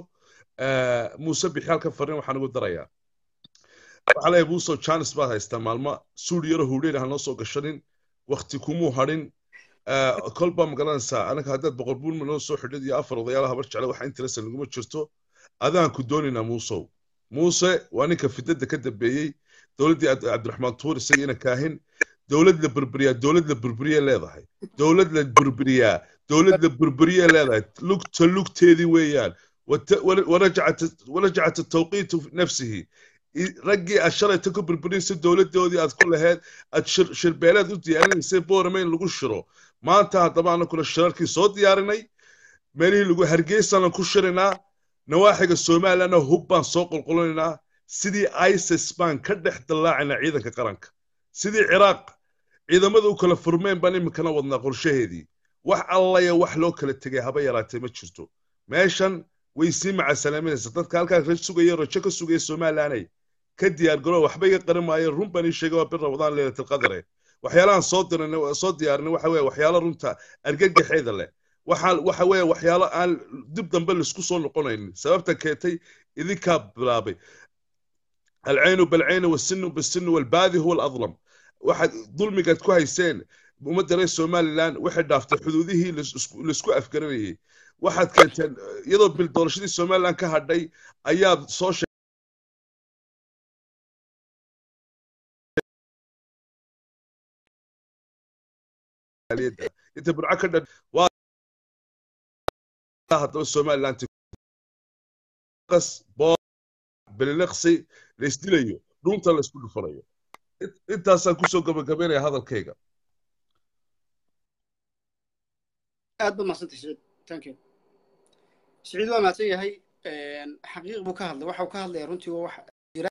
muuse bixi halkan fariin waxaan ugu darayaa waxaa leeyahay muuse janis baad haystaa maalmo suuri yaro huudheyn ha noo soo gashanin wakti kumuu hadhin kolba magaranaysaa anaga haddaad boqol buul noo soo xidhid iyo afar odayaal habar jecle waxa interesa naguma jirto adaan ku doonaynaa muusow muuse waa ninka fidada ka dambeeyey dowladdii cabdiraxmaan tuur isaga ina kaahin dowlad la burburiyaa dowlad la burburiye leedahay dowlad la burburiyaa dowlad la burburiye leedahay lugta lugteedii weeyaan warajacat tawqiitu nafsihi raggii aad shalayta ku burburinaysa dowladdoodii aad ku laheyd aad shirbeeleed u diyaarinaysay boorame in lagu shiro maanta haddaba anakuna shirarkii soo diyaarinay meelihii lagu hargeysana ku shirinaa nawaaxiga somalilandna hub baan soo qulqulinaynaa sidii isis baan ka dhex dallaacaynaa ciidanka qaranka sidii ciraaq ciidamada u kala furmeen baan iminkana wadnaa qorshaheedii wax allaya wax loo kala tegay haba yaraatee ma jirto meeshan way sii macasalaaminaysa dadka halkaa sugaya rajo ka sugaya somalilanay ka diyaar garo waxba iga qarin maayo run baan ii sheegay waa bir rabadaan leylatilqadare waxyaalahan soo dirin soo diyaarinay waxa weeye waxyaalo runta argagaxeeda leh waxa waxa weeye waxyaalo aan dib dambe laisku soo noqonaynin sababta keentay idinkaa bilaabay alcaynu balcaynu wasinu bisinu walbaadi huwa aladlam waxaad dulmigaad ku hayseen ummadda reer somaliland waxay dhaaftay xuduudihii laisku afgaranayay waxaad keenteen iyadoo bil doorashadii somaliland ka hadhay ayaad soo jaaliyadda inta burco ka dhan waa haddaba somaliland qas boo beliliqsi la isdilayo dhuunta la isku dhufanayo In- intaasaan kusoo gabagabaynaya hadalkayga aad baad mahadsantay siciid thank you siciid waa mahadsan yahay xaqiiq buu ka hadlay waxa uu ka hadlaya runtii waa wax jira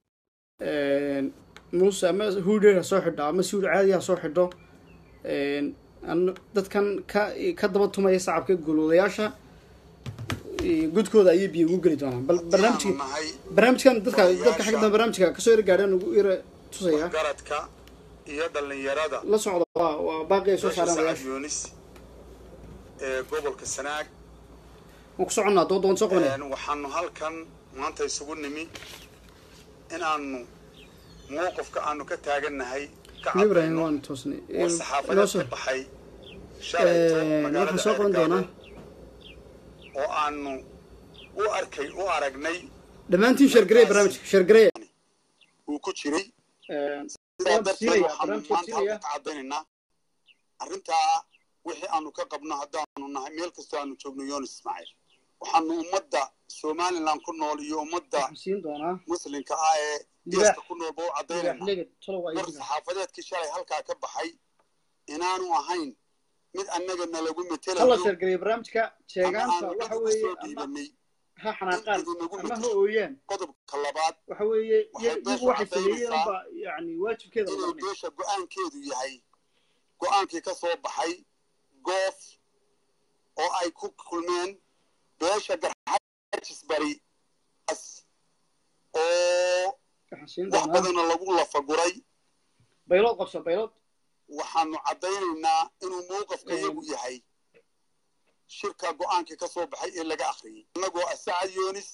muuse ama huudheer ha soo xidho ama siwir caadi ha soo xidho an- dadkan ka ka daba tumaya sacabka gulwadayaasha gudkooda ayay biyo ugu geli doonaan bal barnaamijka Waxaanu nahay barnaamijkan dadka dadka xagga dambe barnaamijka kasoo yara gaadheen ugu yara tusaya garadka iyo dhallinyarada la socda waa waa baaqi ay soo beesha saareen sacad wadayaasha yunis ee gobolka sanaag waan ku soconnaa dood waan soo qabanaya Een, waxaanu halkan maanta isugu nimi inaanu mowqifka aanu ka taagannahay ka ibrahim cadayno waan toosnay war inoo saxaafadeed soo ka baxay shalayto waxaan magaalada soo qaban doonaa Ceelgaabo oo aanu u arkay u aragnay dhammaantiin sheergareey barnaamijka sheergareey uu ku jiray sidaa waan darteed siinaya waxaanu barnaamijka maanta siinaya halkan ka cadaynaynaa arrintaa wixii aanu ka qabno haddaanu nahay meel kastoo aanu joogno yonis ismaaciil waxaanu ummadda somaliland ku nool iyo ummadda waxaan siin doonaa muslimka ah ee Libaax. geeska ku nool ba u libaax cadaynaynaa leged tolo waa war idiga saxaafadeedkii shalay halkaa ka baxay inaanu ahayn mid annaga nalagu hala metelayo sheergareey barnaamijka ama sheegaanta aanu waxa dad uga weeye soo ama dhiibanay ha xanaaqaan in idinagu ama ha metesho ooyaan qodobka labaad waxa weeye Waxay iyagu beesha waxay sameeyeen caddaynaysaa unba yani waajibkeeda la inay qabanaya beesha go-aankeedu yahay go-aankii ka soo baxay goof oo ay ku kulmeen beesha garxajis bari as oo waxaan siin wax doonaa badana lagu lafaguray baylood qabso baylood waxaanu caddaynaynaa inuu mowqifka Een. iyagu yahay shirka go-aankii ka soo baxay ee laga akhriyey innagoo ah sacad yoonis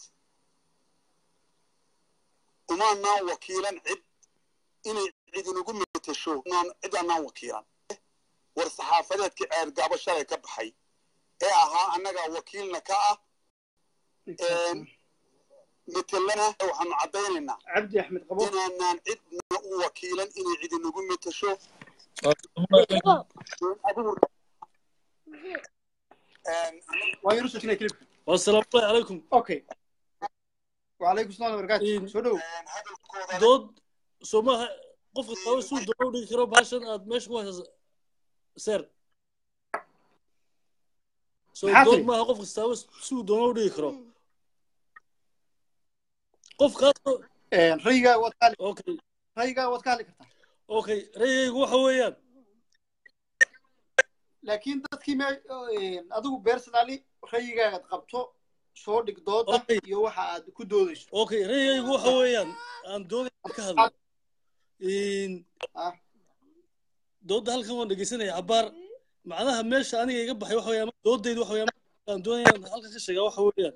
umaanaan wakiilan cid inay cid inagu metesho naan cid aanaan wakiilan war saxaafadeedkii ceergaabo shalay ka baxay ee ahaa annagaa wakiilna ka ah Een. metelana waxaanu caddaynaynaa cabdi axmed qabo inaanaan cidna u wakiilan inay cid inagu metesho Een, waan yar u sojinaya klibka والسلام عليكم okay وعليكم السلام وبركاته إيه. soo dhow een, hadalkooda dood somaha qof kastaba suu doono u dhigi karo bahashan aad meesha ku haysa seer so Maxaa dood tiri? maaha qof kastaba suu doono u dhigi karo qof kaasoo raygaa waad ka hadli okay raygaa waad ka hadli kartaa okay rayaygu waxa weeyaan laakiin dadkii me adigu personally rayigaaad qabto soo dhig dooda Okay. iyo waxa aad ku doodayso okay rayaygu waxa weeyaan aan doonaya ka hadlo In- Ah. doodda halkan waan dhegeysanaya cabaar macnaha meesha aniga iga baxay waxa weeyaan doodaydu waxa weeyaan aan doonaya inaan halkan ka sheegaa waxa weeyaan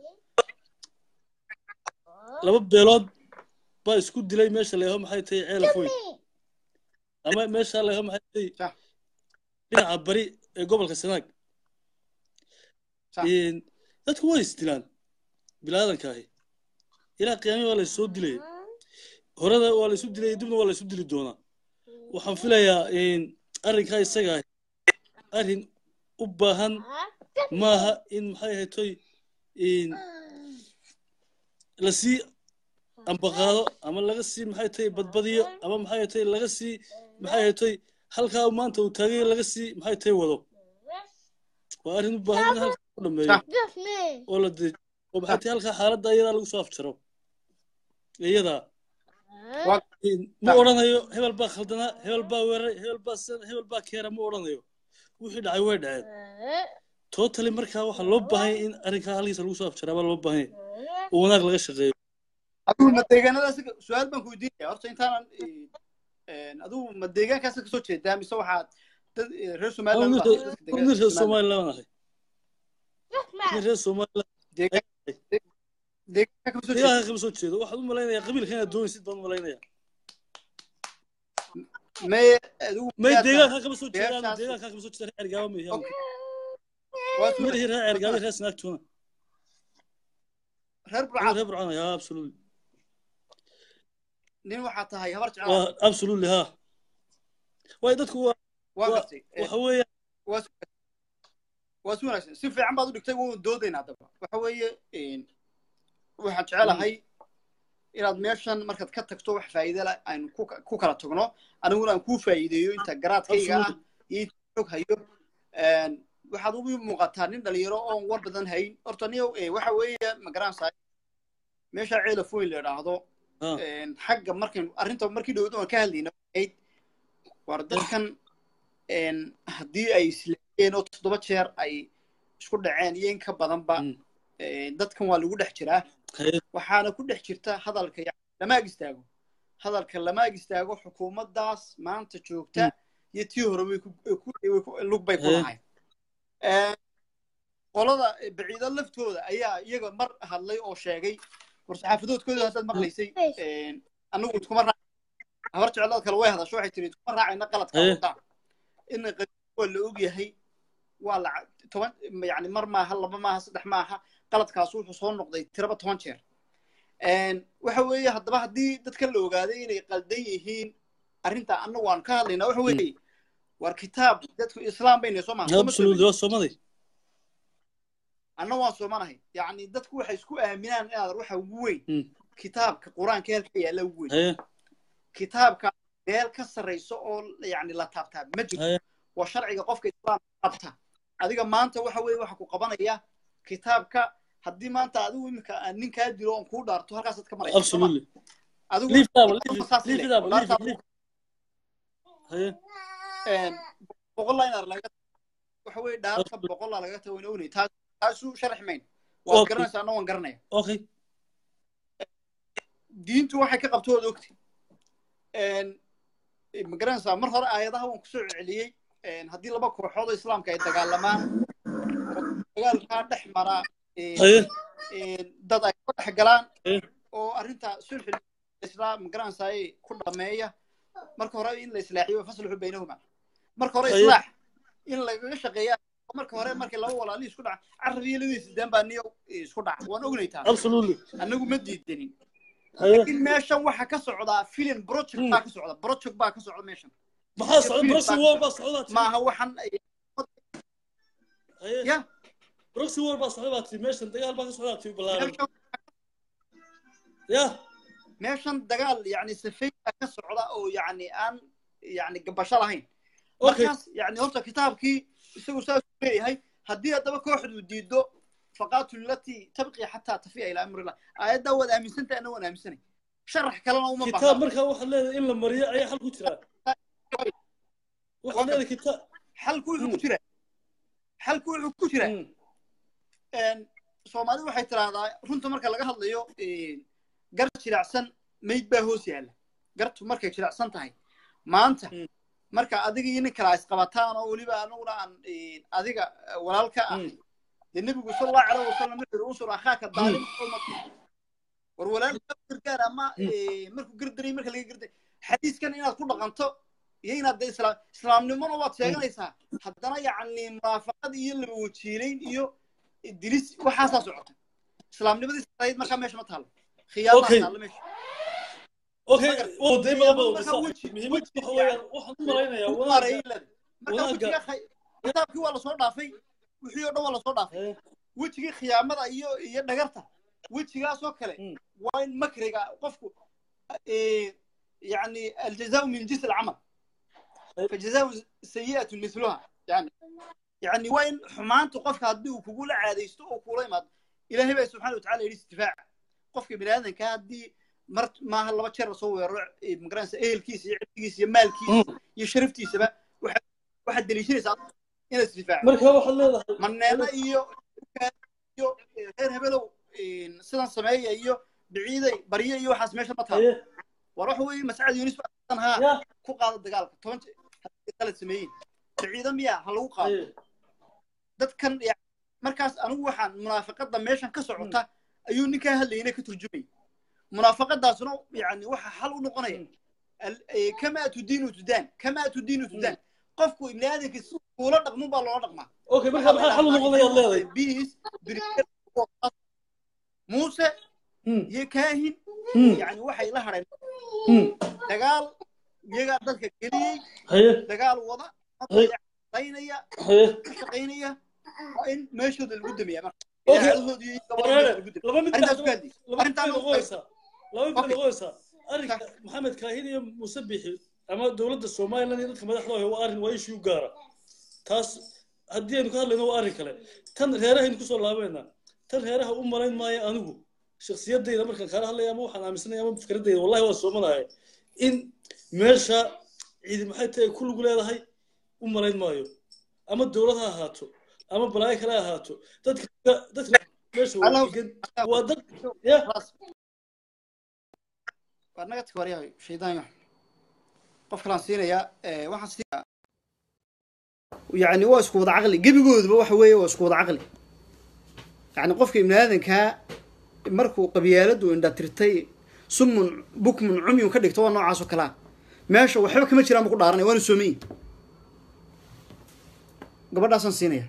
laba beelood baa isku dilay meesha leeho maxay tahay ceelafoy ama meesha leeho maxay tahay Sah. dhinaca bari ee gobolka sanaag Sah. In dadku way isdilaan bilaadanka ahi ilaa qiyaamii waa la soo dilaya horada waa la isu dilay dibna waa la isu dili doonaa waxaan filayaa in arrinkaa isaga ahi arrin u baahan maaha in maxay ahaytoy in lasii ambaqaado ama laga sii maxay tahay badbadiyo ama maxay tahay laga sii maxay ahaytoy halkaa maanta uu taagay laga sii maxay tahay wado waa arrin u baahan in halkaa ku dhameeyo oo la dejiyo oo maxay tahay halkaa xaaladda iyadaa lagu soo afjaro iyadaa Waa- In- ma odhanayo hebel baa khaldanaa hebel baa weeraray hebel baa sidan hebel baa keera ma odhanayo wixii dhacay way dhaceen totally markaa waxaa loo baahan yahay in arrinkaa halkiisa lagu soo afjaraa baa loo baahan yahay oo wanaag laga shaqeeyo adigu ma deegaanadaas su-aal baan ku weydiinaya horta intaanan adigu ma deegaankaas ka soo jeedaa mise waxaad dad eh, reer somaliland nin baa dadka degan nin reer Somaliland. somaliland ahay nin reer somaliland Deegaan- deegaanka ka soo jeeda deegaanka kama soo jeedo waxaad u malaynayaa qabiilka inaad doonaysid baan u malaynayaa may adigu may miyaad deegaanka kama soo jeedaan beertaas- deegaanka kama soo jeeda reer ergaaba ma Okay. waa soo- madaxii reer ergaaba reer sanaagtuna reer Aniga burcad reer burcaan ahay absolutely nin waxaa tahay habar jecel waa absolutely ha waayo dadku waa waa Wa- gartay Eh, waxa weeye waa si waa si wanaagsan si fiican baad u dhigtay waan doodaynaa haddaba waxa weeye een, waxaan jecelahay inaad meeshan markaad ka tagto wax faa'iide leh aynu ku ku kala tagno aniguna aan kuu faa'iideeyo inta garaadkayga ah Absolutely. iyo inta xog hayo Een, waxaad ugu muuqataa nin dhalinyaro oon war badan hayn horta niyow eh, waxa weeye ma garanaysaa meesha ceelaf weyn la idhaahdo Ah. een, xagga markaynu arrinta markii dhowda aan ka hadlayna ahayd war dadkan een, haddii ay isleeyeen oo toddoba jeer ay isku dhaceen iyo in ka badanba Mm. een, dadkan waa lagu dhex jiraa Haye. waxaana ku dhex jirta hadalka yani lama ag istaago hadalka lama ag istaago xukuumaddaas maanta joogta iyo tii hore way ku- way ku- way ku- lug bay ku Haye. lahayd Een, qolada baciido laftooda ayaa iyaga mar hadlay oo sheegay war saxaafadoodkooda haddaad maqlaysay een, anagu iskuma raac habar jeclaad kale way hadasho waxay tiri iskuma raacayna qaladka Haye. wadaan in waa la og yahay waa la toban yani mar maaha laba maaha saddex maaha qaladkaas wuxuu soo noqday tiraba toban jeer Een, waxa weeye haddaba haddii dadka la ogaaday inay qaldan yihiin arrinta annagu aan ka hadlayna waxa weeye war kitaab dadku islaam bayna soo maha absolutely waa soomaday anna waan soomanahay yacni dadku waxay isku aaminaan inaad waxa ugu weyn Mm. kitaabka qur-aanka halka yaalla ugu weyn haye kitaabka meel ka sarrayso oo yani la taabtaa ma jirto haye waa sharciga qofka islaamka qabta adiga maanta waxa weeye waxa ku qabanaya kitaabka haddii maanta adigu iminka aan nin kaa dilo oon kuu dhaarto halkaasaad ka maraysa soo ma? absolutely adigu leave that one, leave it saas leave leh, it up oo leave it dhaartaa leave haye een, boqol line laga waxa weeye dhaarta boqollaa laga tago wayna ognay taas taasuu sharax mayn waad Okay. garanaysaa anna waan garanaya okay diintu waxay ka qabto waad ogti ma garanaysaa mar hore aayadaha waan kusoo celceliyey een, haddii laba kooxood oo islaamka ay dagaalamaan oo dagaalkaa dhex mara een, haye een, dad ay ka dhex galaan Eh. oo arrinta sulxi islaam ma garanaysaa ku dhameeya marka hore in la islaaxiyo faslixu baynahuma marka hore Haye. islaax in lagaga shaqeeya marka hore markii laba walaali isku dhaca carab iyo labadiisa deen baa niyo isku dhaca waan ognay taas absolutely annagu ma diidanin haye laakiin meeshan waxaa ka socdaa film project Mm. baa ka socda project baa ka socda meeshan maxaa socda Philip proxy baa- war baa socda tii maaha waxan ay- haye ya proxy war baa socda baa tii meeshan dagaal baa ka socda tii balaaran meeshan- ya meeshan dagaal yani safay baa ka socda oo yani aan yani gabasho lahayn okay markaas yani horta kitaabkii isagu saas u leeyahay haddii haddaba kooxdu diido faqaatu lati tabqi xataa tafiya ilaa amrillah aayaddaa waad aaminsantahay anna waan aaminsanay sharax kalena uma kitaab baahna markaa waxaad leedahay in la mariyo ayaa xal ku jira waxaad leedahay kitaab xalku wuxuu ku Mm. jira xalku wuxuu ku jira Mm. een, soomaalidu waxay tiraahdaa runta marka laga hadlayo een, gar jiracsan mayd baa hoos yaalla gartu markay jiracsan tahay maanta Mm. marka adiga iyo nin kale ay isqabataan oo weliba anaguna aan een, adiga eh, walaalka ah Mm. dee nebigu sal allahu caleyh wasalam wuxuu yidhi unsur akhaaka daalim war walaalka gargaar ama Mm. eh, markuu gardaray marka laga garday xadiiskan inaad ku dhaqanto iyo inaad dee islaam islaamnimona waad sheeganaysaa haddana yacni munaafaqad iyo laba wajiilayn iyo dilis waxaasaa socota islaamnimadii sarayd markaa meesha ma taalo khiyaamaa Okay. taalo meesha okay Magar- waa day badan badan marka saaxiib weji- muhiimad weji waxa weeyaan waxaan u malaynayaa u wanaagga mareylad marka wanaagga- wejiga khay- kitaabkii waa lasoo dhaafay wixii oo dhan waa lasoo dhaafay haye wejigii khiyaamada iyo iyo dhagarta wejigaasoo kale Mm. waa in makriga qofku eh, yani aljazaau min jinsi alcamal fajazaau sayi'atu miluha yani yani waa in xumaantu qofka haddii uu kugula caadaysto oo kula imaado ilaahay baa subxana watacala yidhi istifaaca qofka bini aadanka haddii mar maaha laba jeer lasoo weeraro eh, magaranaysa ehelkiisa iyo cilmigiisa iyo maalkiisa iyo sharaftiisaba waxa- waxaad deliishanaysaa inaad isdifaaco marka waxaad leedahay maneena iyo iyo reer hebelow sidan sameeya iyo biciiday barye iyo waxaas meesha ma taalo haye war waxa weeye mascad yunis baan haa ya ku qaada dagaalka toban je- haddii qalad sameeyeen biciida miya ha lagu qaado haye dadkan ya- markaas anigu waxaan munaafaqada meeshan ka socota ayuu ninkaa hadlayna ka turjumay munaafaqadaasna yani waxa xal u noqonaya Al- eh, kamaa tudiinu tudaan kamaa tudiinu tudaan qofku ibni aadamka si kuula dhaqmun baa loola dhaqmaa okay marka maxaa xal u noqonayaad leedahay biis muuse Mm. iyo kaahin Mm. yani waxay la hadheen Mm. dagaal iyagaa dadka geliyey haye dagaal wada laynaya haye ka shaqaynaya waa in meeshooda lagu damiyaa marka Okay. idaacadahooda iyo gabadhooda lagu damiyaa laba mid arrintaas ku hadli laba mid arrintaan noqonaysaa laba mid Okay. noqonaysaa arrinka maxamed kaahin iyo muuse bixi ama dowladda somaliland iyo dadka madaxda ah waa arrin waa issue gaara taas haddii aynu ka hadlayno waa arrin kale tan reerahaynu kusoo laabeynaa tan reeraha u malayn maayo anigu shaksiyadayda markaan kaala hadlaya ama waxaan aaminsanaya ama fikradayda wallahi waa soomanaya in meesha cidi maxay tahay ku lug leedahay u malayn maayo ama dowlad ha ahaato ama balaayo kale ha ahaato dadka dadka meesha waa Allow- degan waa dad ya خلاص waa naga tag waryahay shaydaan qof kalaan siinayaa ee, waxaan siinayaa yani waa isku wada caqli gebigooduba waxa weeye waa isku wada caqli yani qofka ibni aadankaa markuu qabyaaladu indhatirtay sumun bukmun cumyun ka dhigto waa noocaas oo kalea meesha waxba kama jiraan ba ku dhaaranaya waana soomayin gabadhaasaan siinaya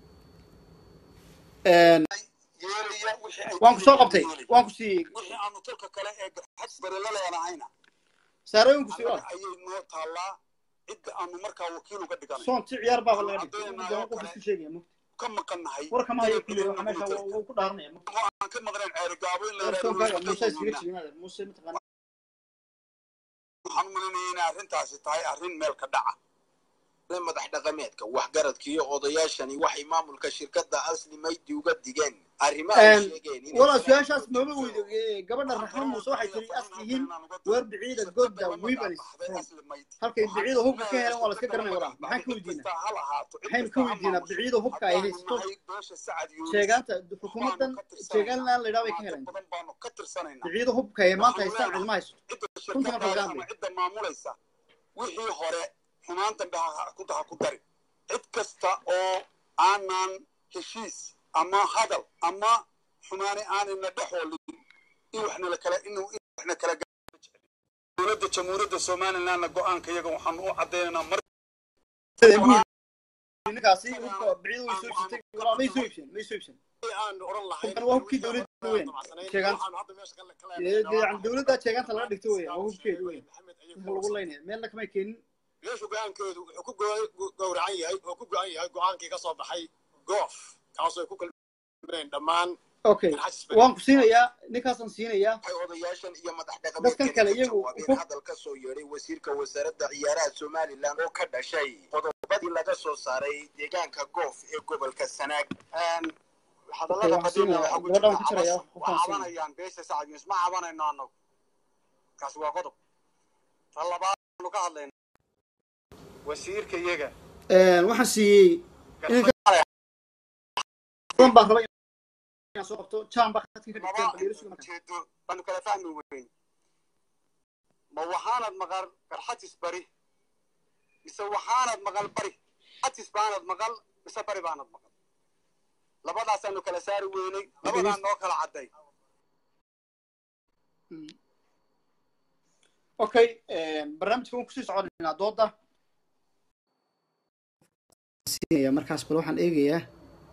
yeelaya wixii ay waan ku soo qabtay waan ku siiyey wixii aanu tolka kale ee garxads bare la leenahayna saarooyin ku siiyey annaga ayay noo taallaa cidda aanu markaa wakiil uga dhiganay soon ti ciyaar baaba laga dhigtay qof isku sheegaya mo ka maqannahay war kama hayo kulli waxa meesha waa- waa ku dhaaranaya mo aan ka maqnayn ceerigaabo in la war soo yidhahdo kaaga muuse iskaga jignada muuse mataqaana waxaan u malinaya inay arrintaasi tahay arrin meel ka dhaca madax dhaqameedka waxgaradka iyo odayaashani waxay maamulka shirkadda asli maydi uga digeen arrimo ay Een, sheegeen inay walaa jiraan su-aashaas maba weydo ee, gabadha raxmo muuse waxay tiri as tihiin weer biciida godda weebanis halkay biciida hubka ka heleen waa la iska garanaya walaa maxaan ka weydiinaa maxaynu ka weydiinaa biciida hubka ay haysto sheegaanta xukuumadan sheegaanlaan la yidhaha bay ka heleen badan baanu ka tirsanaynaa biciida hubka ay maanta haystaan cidma haysto cidda Runta marka laga shirkadaas hadlayo. ama cidda maamulaysa wixii hore xumaan dambe ha ku daha ku dari cid kasta oo aanan heshiis ama hadal ama xumaani aanayna dhexoolin in waxna la kala in in waxna kala gaaro dowladda jamhuuriyadda somalilandna go-aanka iyaga waxaanu u caddaynaynaa mar ninkaasi hubka biciida way soo iibsatay walaa may soo iibsan may soo iibsan aan oran lahayn hubkan waa hubkii dowladda weyn sheegaanta waxaan hadda meesha ka kala Dee- dee yani dowladda sheegaanta laga dhigto weya waa hubkeedu weya hubka lagu leynaya meelna kamay keenin meeshu go-aankeedu wuxuu ku go- gowracan yahay oo ku go-an yahay go-aankii ka soo baxay goof kaasoo ay ku kalmeen dhammaan okay waan ku siinayaa ninkaasaan siinayaa waxay odayaashan iyo madax Dadkan dhaqameedkani kale ka iyagu jawaabeen hub- hadal ka soo yeedhay wasiirka wasaaradda ciyaaraha somalilan oo ka dhashay qodobadii laga soo saaray deegaanka goof ee gobolka sanaag hadallada waxaan siinayaa qadiima waxaa ku gabadhaan jirta ku jiraya cabas qofkaan waa siinaya cabanayaan beesha sacad yunus ma cabanayno annagu kaasi waa qodob ta labaad aanu ka hadlayna wasiirka iyaga Een, waxaan siiyey inanka badan baan rabay inaan soo qabto jaan baa khadka ka dhigteen laba baliirisuga marka ujeedo baanu kala fahmi weyn ma waxaanad maqal garxatis bari mise waxaanad maqal bari xatis baanad maqal mise bari baanad maqal labadaasaanu kala saari weynay labadaan noo kala cadday okay een, barnaamijka waan kusii soconaynaa dooda siinaya markaas bal waxaan eegayaa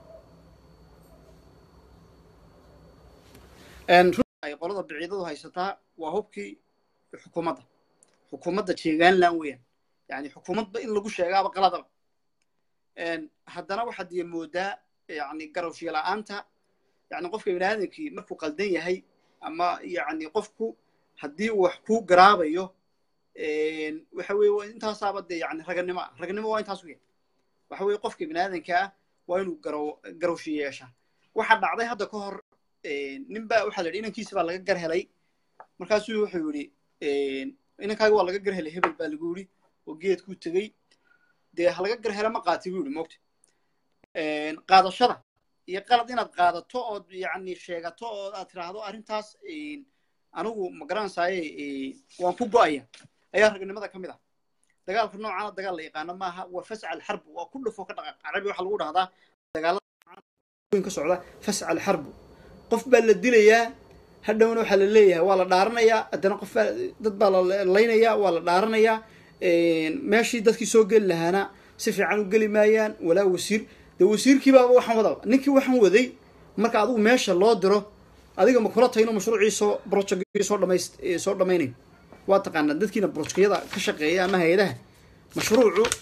Een, runtii ay qolada biciidadu haysataa waa hubkii xukuumadda xukuumadda jeegaanland weeyaan yani xukuumadba in lagu sheegaaba qaladaba Een, haddana waxaad iyo moodaa yani garowshiya la'aanta yani qofka biniaadamkii markuu qaldan yahay ama yani qofku haddii uu wax ku garaabayo een, waxa weye waa intaasaaba dee yani raganimo ah raganimo waa intaas weya waxa weye qofka biniaadanka ah waa inuu garow garowshi yeeshaa waxaa dhacday hadda ka hor een, nin baa waxaa la yidhi inankiisa baa laga gar helay markaasuu wuxuu yidhi een, inankaaga waa laga gar helay hebel baa lagu yidhi oo geedkuu tegey dee ha laga gar hela ma qaati buu yidhi moogta Een, qaadashada iyo qalad inaad qaadato ood yani sheegato oo aad tiraahdo arrintaas een, anigu ma garanaysaye een, waan ku go'aya ayaa ragnimada ka mid ah dagaalka noocaana dagaal la yaqaano maaha waa fascal xarbu waa ku dhufo ka dhaqaaq carabi waxaa lagu dhahdaa dagaalada noocan ka socda fascal xarbu qof baa la dilayaa hadhowna waxaa la leeyahay waa la dhaaranayaa haddana qof baa dad baa la laynayaa waa la dhaaranayaa een, meeshii dadkii soo geli lahaana si fiican u geli maayaan walaa wasiir dee wasiirkii baaba waxaan wadaba ninkii waxaan waday marka adigu meesha loo diro adiga ma kula tahay inuu mashruucii soo projectkii soo dhamayst eh, soo dhamaynayo waa taqaanaa dadkiina projectyada ka shaqeeya ama hay-adaha mashruucu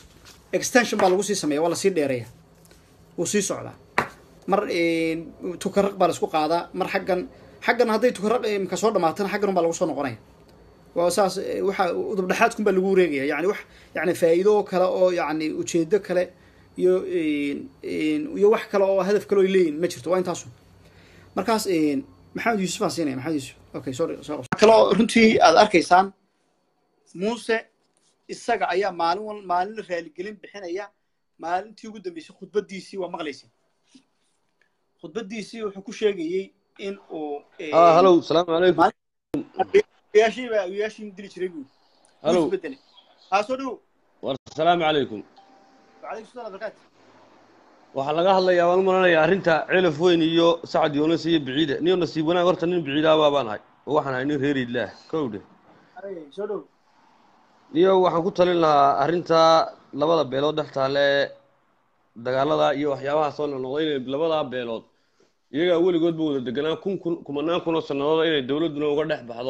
extension baa lagu sii sameeya waa lasii dheereeya wuu sii socdaa mar tukaraq baa laisku qaadaa mar xaggan xaggan hadday tukaraq imka soo dhamaatana xaggan un baa lagu soo noqonaya waa saas waxa udubdhexaadkun baa lagu wareegaya yani wax yani faa'iido kale oo yani ujeedo kale iyo iyo wax kale oo hadaf kale oy leeyihin ma jirto waa intaasu markaas maxamed yuusuf aan siinaya maxamed yuusuf okay sorry soo kaloo runtii aad arkaysaan muuse isaga ayaa maalin wal maalin raaligelin bixinaya maalintii ugu dambeysay khudbadiisii waa maqlaysay khudbadiisii wuxuu ku sheegayey in uu اه هلو السلام عليكم oyaashii baa oyaashii dili jiray buu هلو isbedelay haa soo dhow والسلام عليكم wacalaykum salam barakaatu waxaa laga hadlayaa waan u malanayaa arrinta celaf weyn iyo sacad yoonas iyo biciide niyo nasiib wanaag horta nin biciidaabaa baan ahay oo waxaan ahay nin reer idlaah kowdhe Ay, soo dhow niyo waxaan ku talin lahaa arrinta labada beelood dhex taale ee dagaalada iyo waxyaabaha soo noqnoqday inay labadaa beelood iyagaa weligoodba wada deganaa kun kun kumanaan kun oo sannadood inay dowladduna uga dhex baxdo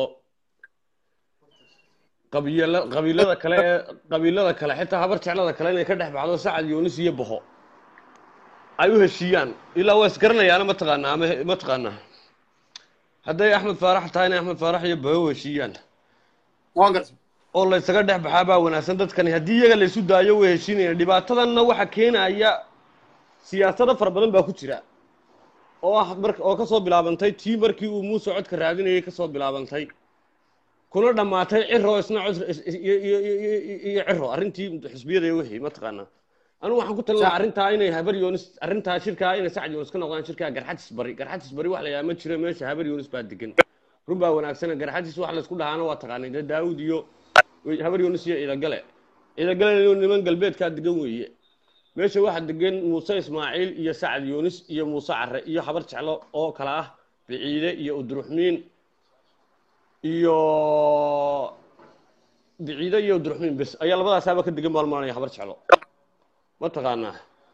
qabiila qabiilada kale ee qabiilada kale xitaa habar jeclada kale inay ka dhex baxdo sacad yoonis iyo boho ay u heshiiyaan ilaa waa isgaranayaana mataqaanaa ama mataqaanaa hadday axmed faarax tahayna axmed faarax iyo boho u heshiiyaan waan gartay oo la isaga dhex baxaa baa wanaagsan dadkani haddii iyaga la isu daayo way heshiinayaan dhibaatadanna waxa keenaya siyaasado fara badan baa ku jira oo ah mar oo kasoo bilaabantay tii markii uu muuse codka raadinayay kasoo bilaabantay kuna dhammaatay ciro isna cod is- is- iyo iyo- iyo- iyo- iyo ciro arrintii xisbiyada iyo wixii mataqaanaa anigu waxaan ku talin lahaa arrintaa inay habar yoonis arrintaa shirkaa inay sacad yoonis ka noqdaan shirkaa garxajis bari garxajis bari wax la yahaa ma jiro meesha habar yoonis baa degan run baa wanaagsan garxajis wax laysku dhahaana waa taqaanay dee daawud iyo wey- habar yoonis iyo ciidagale ciidagale niman galbeedkaa degan weeye meesha waxaa degan muuse ismaaciil iyo sacad yoonis iyo muuse care iyo habar jeclo oo kale ah biciide iyo udruxmiin iyo biciide iyo udruxmiin bes ayaa labadaasaaba ka degan baan maranaya habar jeclo ma taqaanaa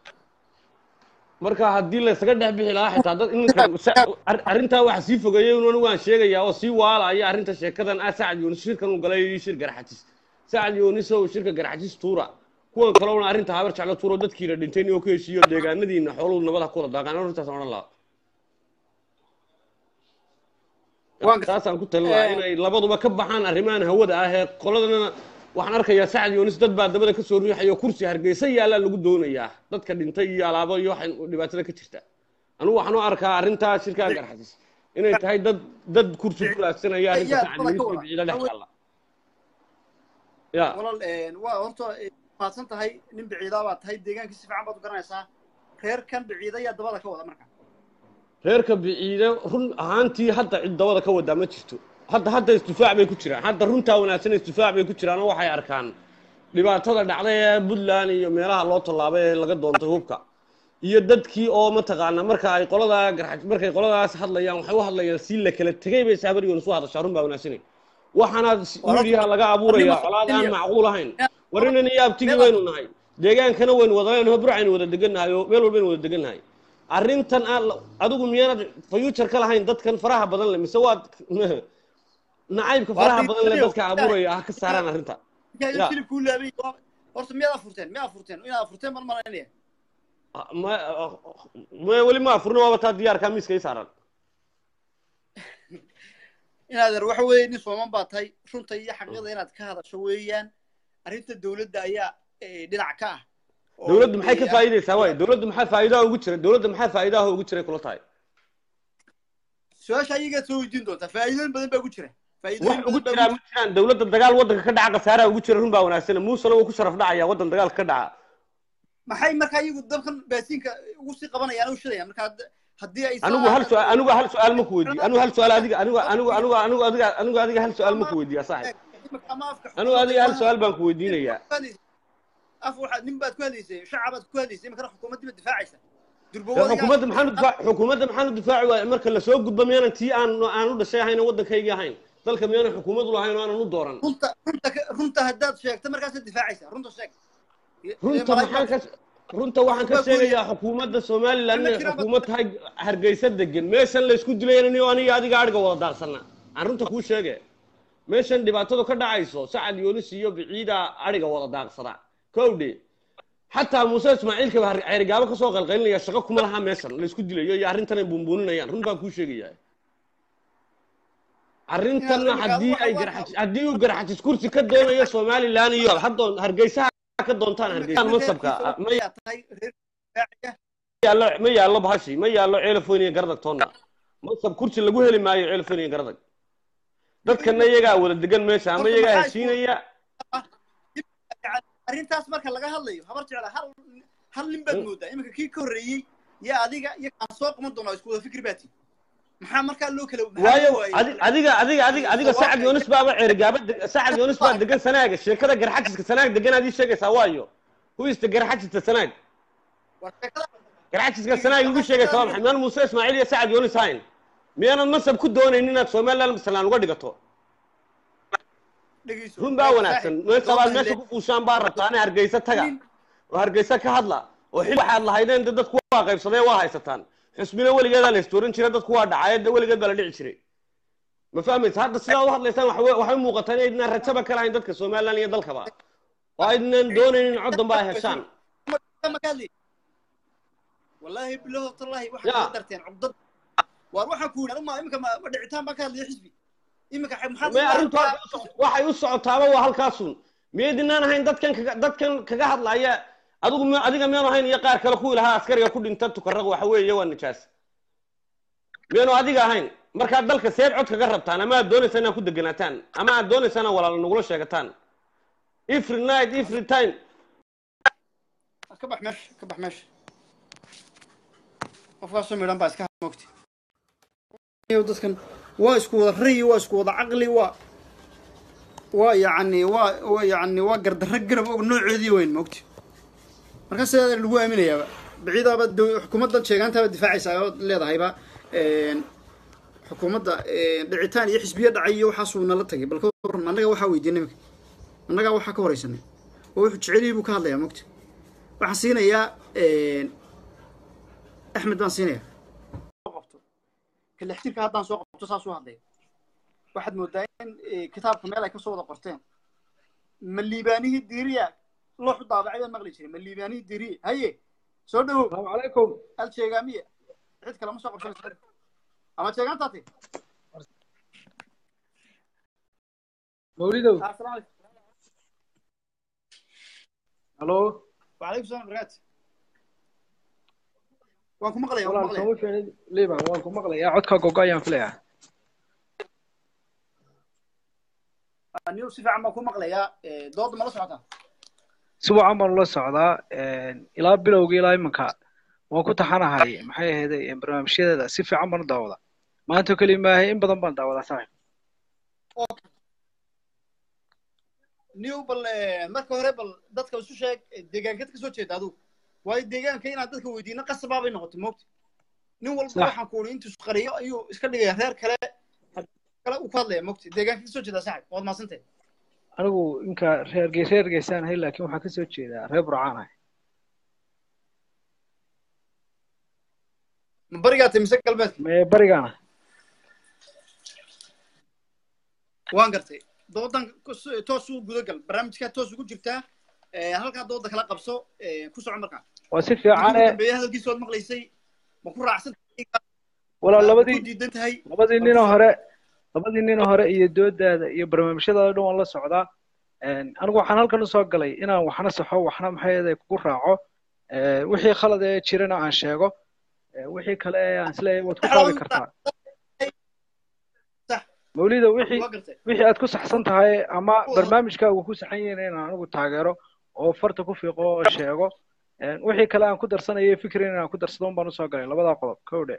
marka haddii laysaga dhex bixi lahaa xitaa dad ininka sa- ar- arrintaa waxa sii fogeeyey un waan sheegayaa oo sii waalaya arrinta sheekadan ah sacad yoonis shirkan uu galay iyo shir garxajis sacad yoonis oo shirka garxajis tuura kuwan kalena arrinta habar jeclo tuuro dadkiina dhintay inuu ka heshiiyo deegaanadiina xooluhu nabada ku wada daaqaan arrintaas odhan lahaa Waan gartay. taasaan ku talin lahaa inay labaduba ka baxaan arrimahan hawada ah ee qoladana waxaan arkayaa sacad yoonis dad baa dabada kasoo riixayo kursi hargeysa yaallaa lagu doonayaa dadka dhintay iyo alaabo iyo waxa dhibaatada ka jirta anigu waxaan u arkaa arrintaa shirkaa garxasis inay tahay dad dad kursi ku raadsanaya arrinta yaa sacad dabada yoonis ka iyo wada. biciida dhex taalla ya walaal waa horta mahadsan tahay nin biciidaa baad tahay deegaanka si fiican baad u garanaysaa reerkan biciida yaa dabada ka wada marka reerka biciide run ahaantii hadda cid dabada ka wadaa ma jirto hadda hadda isdifaac bay ku jiraan hadda runtaa wanaagsan isdifaac bay ku jiraan oo waxay arkaan dhibaatada dhacday ee puntland iyo meelaha loo tallaabay ee laga doontay hubka iyo dadkii oo mataqaana marka ay qoladaa garxaj markay qoladaas hadlayaan waxay u hadlayaan si la kala tegay bay sahabar yoon isu hadashaa run baa wanaagsanay waxaana midiyaha laga abuuraya colaad aan macquul ahayn warinan iyo abtigii waynu nahay deegaankana waynu wada leenahay burcaynu wada degannahay oo meel walbaynu wada degannahay arrintan aan adigu miyaanad future ka lahayn dadkan faraha badan le mise waad nacaybka faraha badan le dadka abuuraya ha ka saaraan arrinta markaa Ya. hilibkuu laabay horta miyaad afurteen miyaad afurteen inaad afurteen baan malaynaya ma ma weli ma afurna waaba taa diyaarkaa miiska ii saaran inaad er waxa weeye nin sooman baa tahay runta iyo xaqiiqda inaad ka hadasho weeyaan arrinta dowladda ayaa eh, dhinac ka ah oo dowladdu maxay ka eh, faa'iidaysaa waay dowladdu maxaa faa'iidaha ugu jira dowladda maxaa faa'iidaha ugu jiray kula tahay su-aasha ayagaa soo weydiin doontaa faa'iidooyin badan baa ku jira wax faa'iidooyin ugu badan baa jiraa ma jiraan dowladda dagaal waddanka ka dhaca khasaaraa ugu jira run baa wanaagsan muusena wuu ku sharaf dhacaya waddan dagaalka ka dhaca maxay markaa iyagu dabkan baasiinka ugu sii qabanayaan u shidayaan markaa had- haddii ay anigu hal su'aal anigu hal su'aal ma ku weydiiyo anigu hal su'aal adiga anigu anigu anigu anigu adiga anigu adiga hal su'aal ma ku weydiiya saaxib anigu adiga hal su'aal baan ku weydiinayaa af waxaad nin baad ku hadlaysay shacabaad ku hadlaysay imakana xukuumaddi baad difaacaysa dee durbawada xukuumadda maxaan u difaac xukuumadda maxaan u difaaci waaya marka lasoo gudbo miyaanan tii aan aan u dhashay ahayn oo waddankaygii ahayn dalka miyaanan xukuumad u lahayn oo aanan u dooran runta runta ka- runta haddaad sheegto markaasaad difaacaysa runta sheeg runta maxaan ka runta waxaan ka sheegayaa xukuumadda somaliland inay xukuumad tahay hargeysa degan meeshan laysku dilaynin oo aniga adiga adhiga wada daarsana aan runta kuu sheege meeshan dhibaatadu ka dhacayso sacad yoonis iyo biciida adhiga wada daaqsada kowdhe xataa muuse ismaaciilka baa ceerigaabo kasoo qalqalinaya shaqo kuma laha meeshan la isku dilayo iyo arrintan ay buunbuuninayaan run baan kuu sheegaya arrintanna Inaad- haddii ay waxa- garxajis haddii uu garxajis kursi ka doonayo somalilan iyo haddoon hargeysaha ka doontaan hargeysaan mansabka ma Ayaa tahay reer difaaciya. yaallo ma yaallo bahashi ma yaallo ceelafon iyo garadag toonna mansab kursi lagu heli maayo ceelafon iyo garadag dadkana iyagaa wada degan meesha ama Horta iyagaa maxaa heshiinaya Yani arrintaas marka laga hadlayo habar jecla hal hal nin baad moodaa iminka kii ka horreeyey iyo adiga iyo kaan soo qaban doonaa isku wada fikri baati maxaa markaa loo kala maxaa waayo loo waayey? adi- adiga adiga adiga adiga sacad yoonis baaba ceerigaaba deg- sacad yoonis baa degan sanaaga sheekada garxajiska sanaag degan aad ii sheegaysaa waayo huista garxajista sanaag War sheekada- garxajiska sanaag igu sheegaysaa waa maxay miyaan muuse ismaaciil iyo sacad yoonis hayn miyaanan mansab ku doonaynin inaad somaliland masalaan uga dhigato dhegeyso. run baa wanaagsan Saaxiib, meeshabaad loo meesha bahle- ku fuushaan baa rabtaane hargeysa taga nin- oo hargeysa ka hadla oo xil waxaad lahaydeen de dadku waa qaybsadee waa haysataan xusbina weligeedaa la istooran jiray dadku waa dhacay de weligeed baa la dhici jiray ma fahmaysa hadda sidaad u hadlaysaan waxa we- waxay u muuqataa inaydnaan rajaba ka lahayn dadka somaliland iyo dalkaba oo aydnan doonaynin cod dambe ay heshaan ma ka hadli wallaahi bilaho tallahi Ya. waxaad soo darteen cugdad waar waxaan ku yidhi ma iminka ma ma dhicitaan baan ka hadlaya xisbi iminka xe- maxaad may arrintu hadda u socoto- waxay u socotaaba waa halkaasun miyaydinaan ahayn dadkan kaga dadkan kaga hadlaya adigu mi- adiga miyaanu ahayn iyo qaar kale kuwii lahaa askariga ku dhinta tukaraq waxa weeye waa nijaas miyaanu adiga ahayn markaad dalka seed cod kaga rabtaan ama aad doonaysa inaad ku deganaataan ama aad doonaysa inaad walaal nagula sheegataan every night every time ka bax meesha ka bax meesha qofkaasoo midhan baa iska mogti dadkan waa isku wada rayi waa isku wada caqli waa waa yacni waa waa yacni waa gardarro garab og nooceedii weyn mogti marka sidaa lagu aaminayaaba biciidaaba dow- xukuumaddan sheegaantaaba difaacaysaa oo leedahayba een, xukuumadda een, dhicitaan iyo xisbiye dhacay iyo waxaasuu nala tagay bal ka waran annaga waxaa weydiinay imika annagaa waxaa ka horaysanay oo wuxuu jeceliyey buu ka hadlayaa mogti waxaan siinayaa axmed baan siinayaa qabto kalextirka haddaan soo qabto saas u hadlaya waxaad moodaa in eh, kitaabka meel ay ka soo wada qorteen ma liibaanihii diiriya looxu daabacay baan maqli jiray ma liibaanihii diiriya haye soo dhawow السلام عليكم hal sheegaamiya cid kale ma soo qabsanaysa ama sheegaantaati مولده asalaamu calaykum الو wacalaykum salam barakaatu waan ku maqlaya waan ku والله maqlaya سوي فين ليبان وانكم مقلة يا عدك قوقا يا فليا niw si fiican baan ku maqlayaa Eh, dooda ma la socotaa سبع عمر الله سعدا إلى بلوغي إلى إمكا وانكو تحانا هاي محي هذا برنامج شيء سيف عمر داودا ما أنتو كلمة هي إن بدن بان داودا صحيح new bal eh, marka hore bal dadka isu sheeg eh, deegaankeed ka soo jeeda adigu waayo deegaanka inaad dadka weydiino qasabaa bay noqotay moogta nin walba Sax. waxaan ku uri intuu isqariyo ayuu iska dhigaya reer kale kale uu ka hadlaya moogta deegaanka ka soo jeeda saaxib waad mahadsantay anigu inka reer gees reer geesaan ahay laakiin waxaan kasoo jeedaa reer burcaan ahay ma barigaa tay mise galbeedka mee barigaana waan gartay doodan kus- toos u gudagal barnaamijkaa toos ugu jirtaa Eh, halkaa dooda kala qabso eh, ku soco markaa waa si Markii fiican ugu ee dambeeyay hadalkiisa waad maqlaysay ma ku raacsan walaa ku labadii diidan tahay labadii ninoo hore labadii ninoo hore iyo doodaada iyo barnaamijyadaada dhan waan la socdaa Een, anigu waxaan halkan usoo galay inaan waxna saxo waxna maxay kugu raaco Ee, wixii khalad ee jirana aan sheego Ee, wixii kale ee aan isleeyahay waad ku kaabi kartaa Sax. mawlida wixii waa gartay wixii aad ku saxsan tahay ama barnaamijkaagu ku saxan yahay inaan anigu taageero oo farta ku fiiqo oo sheego Een, wixii kale aan ku darsanayo fikrin inaan ku darsado un baan usoo galay labadaa qodob kowdhe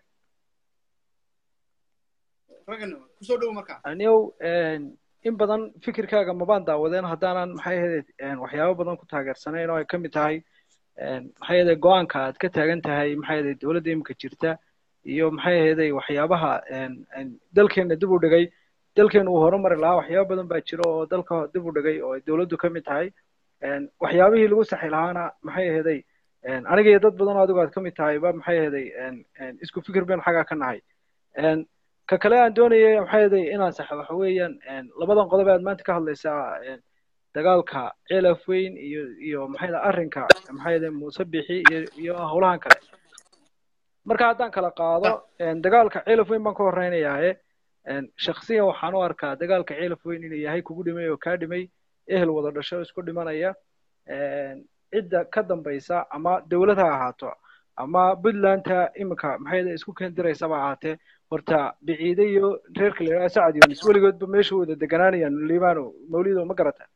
raggan kusoo dhowo markaa aniyow in badan fikirkaaga mabaan daawadeen haddaanan maxay ahayd waxyaabo badan ku taageersanayn oo ay ka mid tahay maxay ahayd go-aanka aad ka taagan tahay maxay ahayd dowladda iminka jirta iyo maxay ahayd waxyaabaha dalkeena dib u dhigay dalkeena uu horumari lahaa waxyaabo badan baa jira oo dalka dib u dhigay oo ay dowladdu ka mid tahay waxyaabihii lagu saxi lahaana maxay ahayd aniga iyo dad badan oo adigu aad ka mid tahay ba maxay ahayd isku fikir baynu xaggaa ka nahay ka kale aan doonayay maxay ahayd inaan saxo waxa weeyaan labadan qodob aad maanta ka hadlaysaa dagaalka ceelaf weyn iyo iyo maxay ahayd arrinka maxay ahayd muuse bixi iyo iyo howlahan kale marka haddaan kala qaado een, dagaalka ceelaf weyn baan ka horreynayaaye een, shakhsiyan waxaan u arkaa dagaalka ceelaf weyn inuu yahay kugu dhimay oo kaa dhimay ehel wada dhasho isku dhimanaya een, cidda ka dambaysa ama dowlad ha ahaato ama puntlandta iminka maxay ahayd isku keendiraysaba ahaatee horta biciide iyo reerka la yidhaha sacad yunis weligoodba meesha wada deganaanayaan liibano mawlido ma garata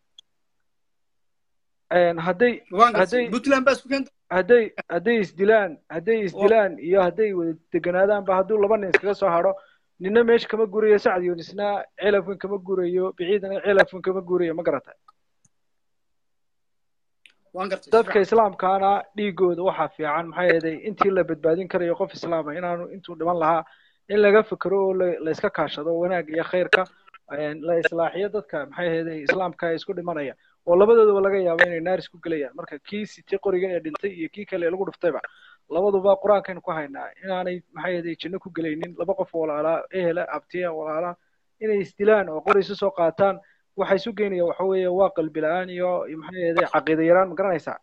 Een, hadday waan gartay hadday puntland baa isku keentay hadday hadday isdilaan hadday isdilaan iyo hadday wada deganaadaanba hadduu laba nin iskaga soo hadho nina meesha kama gurayo sacad yunisna ceelafin kama gurayo biciidna ceelafin kama gurayo ma garata waan gartay dadka islaamkaana dhiigooda waxaa fiican maxaa yeelay intii la badbaadin karayo qof islaama inaanu intuu dhiman lahaa in laga fikero oo la la iska kaashado wanaagga iyo khayrka een, la islaaxiyo dadka maxay ahaydey islaamka ee isku dhimanaya oo labadoodaba laga yaabo inay naar isku gelayaan marka kii sitay qoriga ee dhintay iyo kii kale ee lagu dhuftayba labaduba qur-aankaynu ku haynaa inaanay maxay ahaydey janno ku gelaynin laba qof walaalaa ehela abtiya walaalaa inay isdilaan oo qori isu soo qaataan waxa isu geynaya waxa weeye waa qalbi la-aan iyo iyo maxay ahaydey caqiida yaraan ma garanaysaa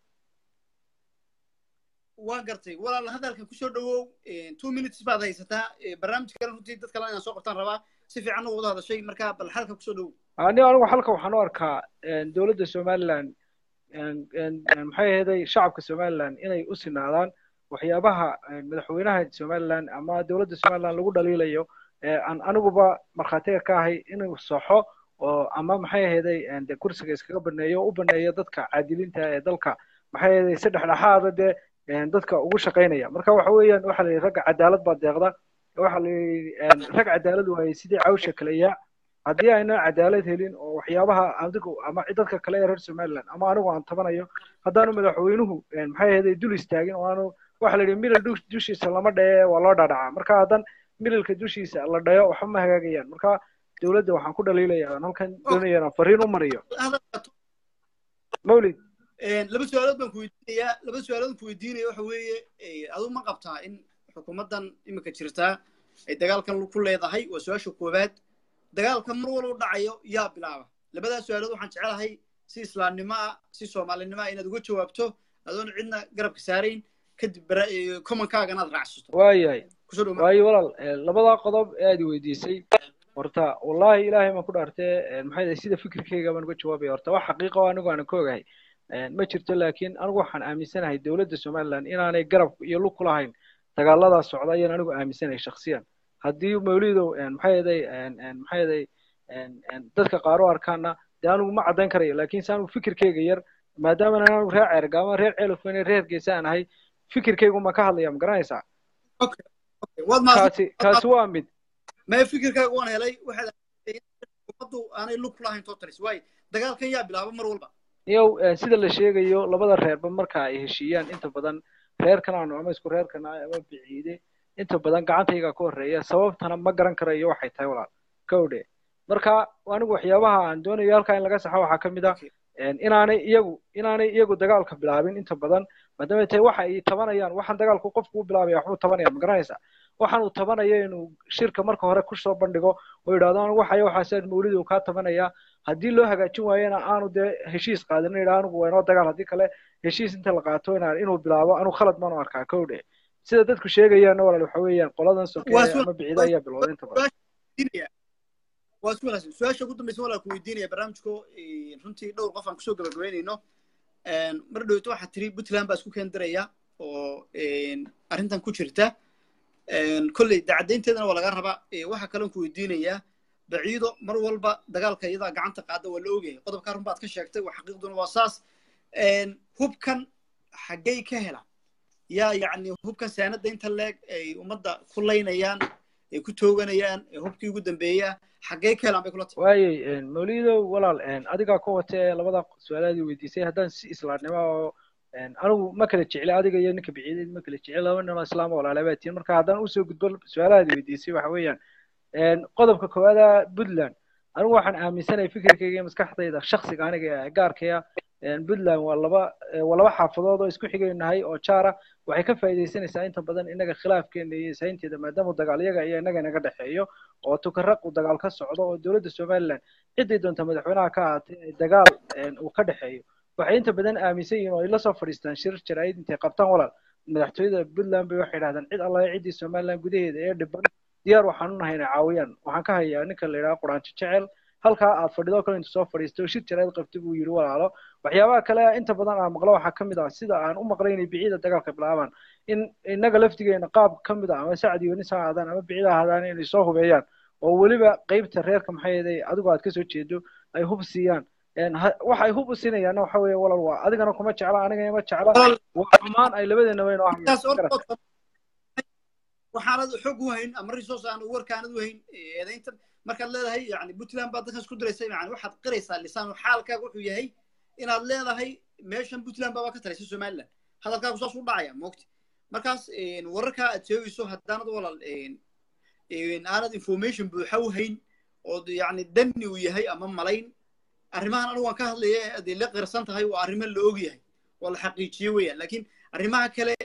waan gartay walaal hadalka kusoo dhawow two minutes baad haysataa Eh, barnaamij kale runtii dad kale inaan soo qabtaan rabaa si fiican u wada hadashay marka bal halka kusoo dhawow ani anigu halka waxaan u arkaa een, dowladda somaliland een, een, een, maxay ahaydey shacabka somaliland inay u sinaadaan waxyaabaha een, madaxweynaha somaliland ama dowladda somaliland lagu dhaliilayo ee aan aniguba markhaatiga ka ahay inuu saxo oo ama maxay ahaydey een, dee kursiga iskaga baneeyo oo u baneeyo dadka caadiliinta ee dalka maxay ahaydey si dhexdhexaada dee een, dadka ugu shaqaynaya marka waxa weeyaan waxaa la yidhi ragga cadaalad baa deeqda waxaa la yidhi een, rag cadaalad waayey sidii cawsha kale yaa haddii ayna cadaalad helin oo waxyaabaha adigu ama dadka kale ee reer somaliland ama anigu aan tabanayo haddaanu madaxweynuhu een, maxay ahaydey dul istaagin oo aanu waxa la yidhi milal dush- dushiisa lama dhaye waa loo dhadhacaa marka haddan milalka dushiisa la dhayo waxba ma hagaagayaan marka dowladda waxaan ku dhaliilayaa aan halkan doonaya inaan fariin u mariyo hadalka mawlid Een, laba su-aalood baan ku weydiinayaa laba su-aalood ku weydiinaya waxa weeye eh, adigu ma qabtaa in xukuumaddan imika jirtaa ay dagaalkan ku leedahay waa su-aasha koowaad dagaalkan mar walba u dhacayo yaa bilaaba labadaas su-aalood waxaan jecelahay si islaamnimo ah si soomaalinimo ah inaad uga jawaabto adoon cidna garabka saarayn kadib bara- eh, commonkaagana aad raacsato waayahay kusoo dhow waayo walaal eh, labadaa qodob ee aad i weydiisay horta wallaahi ilaahay baan ku dhaartee eh, maxay ahayd sida fikirkeyga baan uga jawaabaya horta wax xaqiiqa oo anigu aanan ka ogahay Eh, ma jirto laakiin anigu waxaan aaminsanahay dowladda somaliland inaanay garab iyo lug ku lahayn dagaaladaa socda ayaan anigu aaminsanahay shakhsiyan haddii mawlidow eh, maxay ahaday maxay ahaday dadka qaar u arkaana dee anigu ma caddayn karayo laakiin se anigu fikirkeyga yar maadaama anigu reer ceergaama reer ceelofweyne reer geesa aan ahay fikirkeygu ma ka hadlaya ma garanaysaa Okay, okay. waad mahadsan kaasi kaasi waa mid mee fikirkaaga waan helay waxaad aaminsan in xukuumaddu aanay lug ku lahayn totalis waayo dagaalkan yaa bilaaba mar walba iyow eh, sida la sheegayo labada reerba marka ay heshiiyaan inta badan reerkan aanu ama isku reerkan ah ama biciide inta badan gacantayga ka horreeya sababtana ma garan karayo waxay tahay walaal kowdhe marka anigu waxyaabaha aan doonayo halkaa in laga saxo waxaa ka mid ah een, inaanay iyagu inaanay iyagu dagaalka bilaabin inta badan maadaama tahay waxa ay tabanayaan waxaan dagaalku qofku u bilaabaya waxbuu tabanaya ma garanaysa waxaan uu tabanaya inuu shirka marka hore kusoo bandhigo oo yidhahdo anigu waxaya waxaasaad mawlid uu kaa tabanaya haddii loo hagaajin waayena aanu dee heshiis qaadin yidhaha anigu waa inoo dagaal haddii kale heshiis inta la qaato inaan inuu bilaabo anigu khalad baanu arkaa kowdhe sida dadku sheegayaanna walaal waxa weeyaan qoladan Waa sokeeye su- ama bicida ayaa bilowday inta badan weydiinaya waa isku wanaagsan su-aasha ugu dambaysa walaa ku weydiinaya barnaamijko eh, runtii dhowr qof aan kusoo gabagabeynayno mar dhowto waxaa tiri puntland baa isku keendiraya oo arrintan ku jirta kolley dacadaynteedana waa laga rabaa Eh, waxaa kaloon ku weydiinayaa baciido mar walba dagaalka iyadaa gacanta qaada waa la ogyahay qodobkaa run baad ka sheegtay waa xaqiiqduna waa saas hubkan xaggay ka helaan yaa yacni hubkan saanada inta leeg ay ummadda ku laynayaan ay ku tooganayaan ee hubkii ugu dambeeya xaggay ka helaan bay kula tahay waayey mawlidow walaal adigaa ka wata ee labada su-aalaadii weydiisay haddaan si islaamnimo oo anigu ma kala jecli adiga iyo ninka biciideed ma kala jecli laba nin oo islaama walaalabaa tihin marka haddaan usoo gudbo su-aalahaadii weydiisay waxa weeyaan qodobka koowaada puntland anigu waxaan aaminsanahay fikirkayga iyo maskaxdayda shaksiga aniga ee gaarkaya puntland waa laba waa laba xaafadood oo isku xigaynahay oo jaara waxay ka faa'iidaysanaysaa inta badan innaga khilaafkeena iyo isaynteeda maadaama dagaal iyaga iyo innaga inaga dhexeeyo oo tukaraq uu dagaal ka socdo oo dowladda somaliland ciddii doonta madaxweynaha ka ahaatay ay dagaal uu ka dhexeeyo waxay inta badan aaminsan yihiin oo ay la soo fadhiistaan shir jaraa'id intay qabtaan walaal madaxtooyada puntland bay waxay yidhahdaan cid allahe ciddii somaliland gudaheeda ee dhiban diyaar waxaan u nahay inay caawiyaan waxaan ka hayaa ninka la yidhaha quraanjo jecel halkaa aad fadhido kale intu soo fadhiisto shir jaraa'id qabta buu yidhi walaalo waxyaabaha kale inta badan aan maqlo waxaa ka mid ah sida aan u maqlay inay biciida dagaalka bilaabaan in innaga laftigeena qaab ka mid ah ama sacdi yonis ha ahaadaan ama bicida ha ahaadaan inay soo hubeeyaan oo weliba qeybta reerka maxay yeeday adigu aad kasoo jeedo ay hub siiyaan waxay hub u siinayaanna waxa weeye walal waa adigana kuma jecla anigana ma jecla waa xumaan ay labadeena weyn oo waxaanad xog u hayn ama resource aan warkaanad u hayn eedaynta markaad leedahay yani puntland baad dadkan isku diraysa yani waxaad qiraysaa lisaan xaalkaaga wuxuu yahay inaad leedahay meeshan puntland baaba ka talaysa somaliland hadalkaagu saas u dhacaya moogti markaas wararkaa aad sheegayso haddaanad walal aanad information buuxa u hayn oo yani danni uu yahay ama malayn arrimahan anigu waan ka hadlaya hadday la qirsan tahay waa arrimo la og yahay oo la xaqiijiye weeyaan laakiin arrimaha kale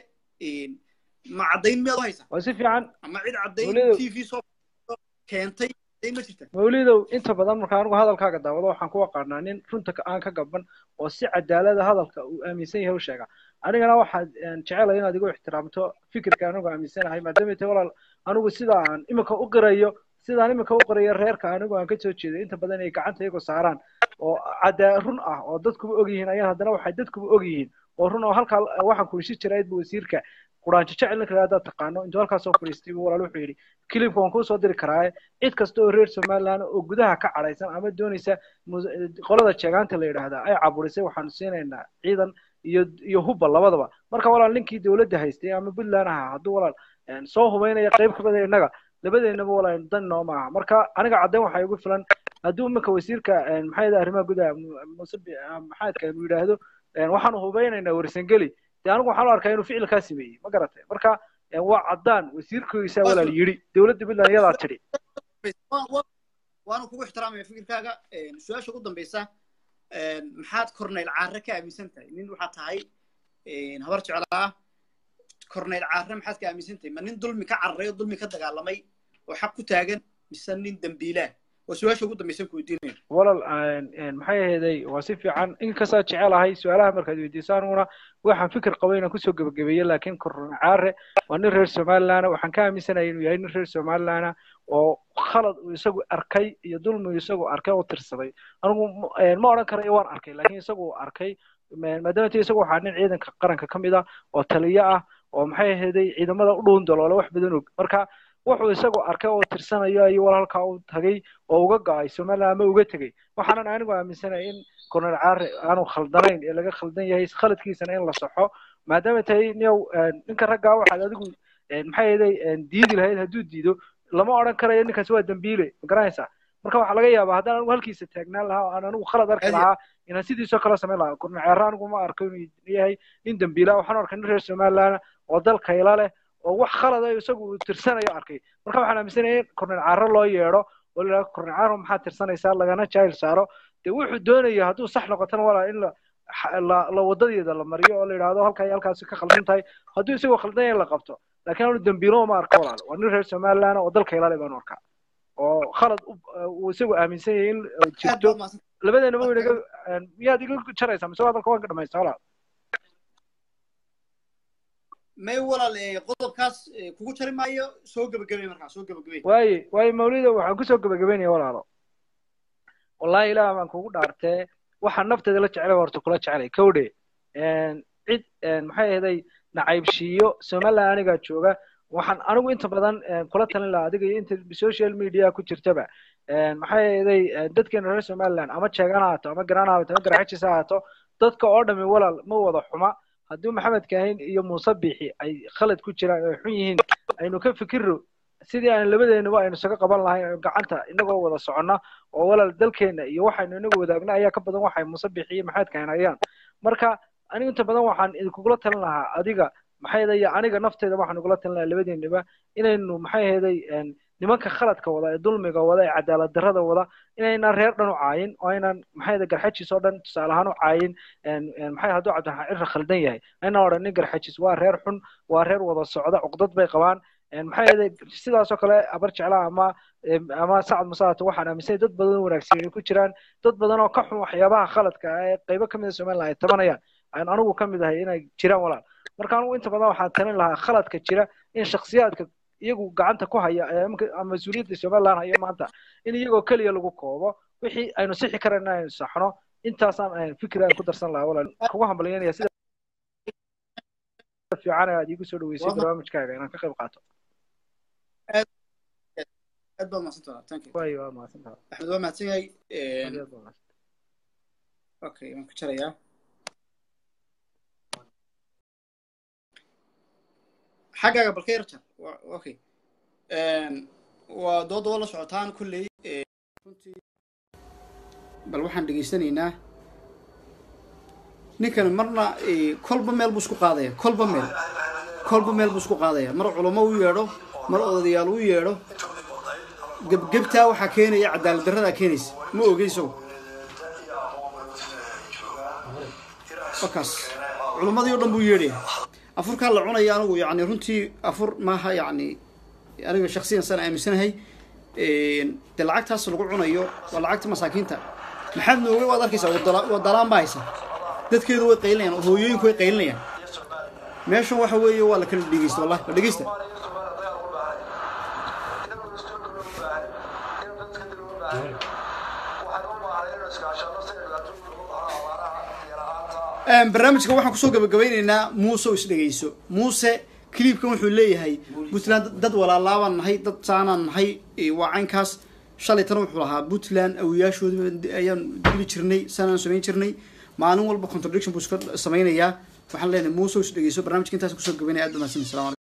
ma caddayn miyaad u haysaa waa si fiican ama cid caddayn t v soo keentay caddayn ma jirta mawlidow inta badan marka anigu hadalkaaga daawado waxaan ku aqaanaa nin runta aan ka gaban oo si cadaalada hadalka uu aaminsan yahay u sheega anigana waxaad jecelahay inaad igu ixtiraamto fikirka anigu aaminsanahay maadaama tay walaal anigu sida aan iminka u qirayo sidaan iminka u qirayo reerka anigu aan ka soo jeeday inta badan ay gacanta iyagu saaraan oo cadaa run ah oo dadkuba og yihiin ayaan haddana waxay dadkuba og yihiin oo run oo halkaa waxaan kulishi jirayd bu wasiirka quraanjo jecel ninka haddaad taqaano intuu halkaas soo fadhiistay buu walaal wuxuu yidhi kilibka waan kuu soo diri karaaye cid kasta oo reer somaliland oo gudaha ka cadhaysan ama doonaysa qolada jeegaanta la yidhaahdaa ay caburisay waxaanu siinaynaa ciidan iyo iyo hubba labadaba marka walaal ninkii dowladda haystay ama puntland ahaa hadduu walaal soo hubaynaya qayb ka mida innaga labadeennaba walaal dan nooma aha marka aniga caddayn waxaa igu filan hadduu iminka wasiirka maxaa yidhaha arrimaha gudaha muse maxaadka uu yidhaahdo waxaanu hubaynaynaa warsangeli dee anigu waxaan u arkaa inuu ficilkaa sameeyey ma garatay marka waa caddaan wasiirkiisa walaal yidhi dowladda puntland iyadaa tidhi waanu kugu ixtiraamaya fikirkaaga su-aasha ugu dambaysa maxaad korneyl caare ka aaminsan tahay nin waxaad tahay habar jeclaa korneyl caare maxaad ka aaminsan tahay ma nin dulmi ka cararay oo dulmi ka dagaalamay oo xaq ku taagan mise nin dembiilaan waa su-aasha ugu dambaysan ku weydiinaya walal maxay aheeday waa si fiican inkastaa jecelahay su-aalaha markaad weydiiso aniguna waxaan fikir qabay inaan kusoo gebagabeeye laakiin korneyl caare waa nin reer somaliland waxaan ka aaminsanahay inuu yahay nin reer somaliland oo khalad uu isagu arkay iyo dulmi isagu arkay oo tirsaday anigu ma odhan karayo waan arkay laakiin isagu arkay maadaama ti isagu waxaa nin ciidanka qaranka ka mid ah oo taliyo ah oo maxay aheeday ciidamada u dhuun daloole wax badan og marka wuxuu isagu arkay oo tirsanayo ayuu walaalkaa u tagay oo uga go'ay somaliland ama uga tegey waxaanan anigu aaminsanay in korneyl caare aanu khaldanayn ee laga khaldan yahay khaladkiisana in la saxo maadaama tahay niyow ninka raggaa waxaad adigu maxay aheeday diidi lahayd hadduu diido lama odhan karayo ninkaasi waa dembiile ma garanaysaa marka waxaa laga yaabaa haddaan anigu halkiisa taagnaan lahaa oo aan anigu khalad arki lahaa inaan sidiisoo kale samayn lahaa korneyl caare anigu ma arko inuu yahay nin dembiila waxaan arkay nin reer somaliland oo dal kayla leh oo wax khalada isagu uu tirsanayo arkay marka waxaan aaminsanaya in korneyl caare loo yeedho oo la yidhahdo korneyl caare maxaad tirsanaysaa lagana jaayl saaro dee wuxuu doonaya hadduu sax noqotana walaa in la la la wadadeeda la mariyo oo la yidhahdo halkaa iyo halkaasi ka khaldan tahay hadduu isagoo khaldan yahay in la qabto laakiin anu dembiilo ma arko walaal waa nin reer somaliland oo dalka ilaale baanu arkaa oo khalad uu isagu aaminsan yahay in jirto labadeenaba waynaga miyaad iga jaraysaa mise hadalka waan ka dhamaysta walaal may walaal qodobkaas kugu jari maayo soo gebagabay markaa soo gebagabay waaye waaye mawlido waxaan kusoo gebagabeynaya walaalo wallahi ilaah baan kugu dhaartee waxaan nafteeda la jecelay horta kula jecelay kowdhe cid maxay ahaday nacaybshiiyo somaliland anigaa jooga waxaan anigu inta badan kula talin lahaa adiga iyo inta social media ku jirtaba maxay ahaday dadkeena reer somaliland ama jeegan ha haato ama garaan ha haato ama garaxajis ha haato dadka oo dhami walaal ma wada xuma haddii maxamed kaahin iyo muuse bixi ay khalad ku jiraan oo xun yihiin aynu ka fikirro sidii aan labadeenaba aynu isaga qaban lahayn gacanta inagoo wada soconna oo walaal dalkeena iyo waxaynu inagu wadaagna ayaa ka badan waxay muuse bixi iyo maxamed kaahin hayaan marka aniga inta badan waxaan idinkugula talin lahaa adiga maxay ahaday aniga nafteeda waxaan ugula talin lahaa labadeenaba inaynu maxay ahaday nimanka khaladka wada ee dulmiga wada ee cadaalad darrada wada inaynan reer dhan u caayin oo aynan maxay garxajis oo dhan tusaale ahaan u caayin maxay hadduu cabdiraxmaan cirra khaldan yahay aynan odhanin garxajis waa reer xun waa reer wada socda cuqdad bay qabaan maxay ahayd sidaas oo kale abar jeclaa ama ama sacad musaata waxaan aaminsanay dad badan wanaagsan inay ku jiraan dad badan oo ka xun waxyaabaha khaladka ah ee qaybo ka mid a somaliland ay tabanayaan aan anigu ka mid ahay inay jiraan walaal marka anigu inta badan waxaan talin lahaa khaladka jira in shakhsiyaadka iyagu gacanta ku haya ama mas-uuliyadda somaliland haya maanta in iyagoo keliya lagu koobo wixii aynu sixi karayna aynu saxno intaasaan fikir aan ku darsan lahaa walaal kugu hambalyanaya sida fiican aad iigu soo dhaweysay barnaamijkaaga inaan ka qayb qaato aad baad mahadsantaha thank you way waa mahadsantaha axmed waa mahadsan yahay aad baad mahadsan okay waan ku jarayaa xaggaaga balka yar jar okay waa dooda waa la socotaan kulley runtii bal waxaan dhegaysanaynaa ninkan marna kolba meel buu isku qaadaya kolba meel kolba meel buu isku qaadaya mar culamo u yeedho mar odayaal u yeedho gebgebtaa waxaa keenaya cadaalad darradaa keenaysa ma ogeyso wakaas culammadii o dhan buu yeedhaya afurkaa la cunaya anigu yani runtii afur maaha yani aniga shaksiyan saan aaminsanahay dee lacagtaas lagu cunayo waa lacagta masaakiinta maxaad nooga waad arkaysaa waa dalaan baa haysa dadkeedu way qaylinayaan hooyooyinku way qaylinayaan meeshan waxa weeye waa la kala dhegeysta wallahi la dhegeysta barnaamijka waxaan kusoo gabagabaynaynaa muuse oo isdhegeyso muuse cliibkan wuxuu leeyahay puntland dad walaalaabaan nahay dad saanaan nahay waa caynkaas shalaytana wuxuu lahaa puntland awiyaashoodii ayaan dili jirnay saanaan samayn jirnay maalin walba contradiction buu iska samaynayaa waxaan leenahay muuse oo isdhegeyso barnamijka intaas kusoo gabaynaya aad ba mahadsan salaam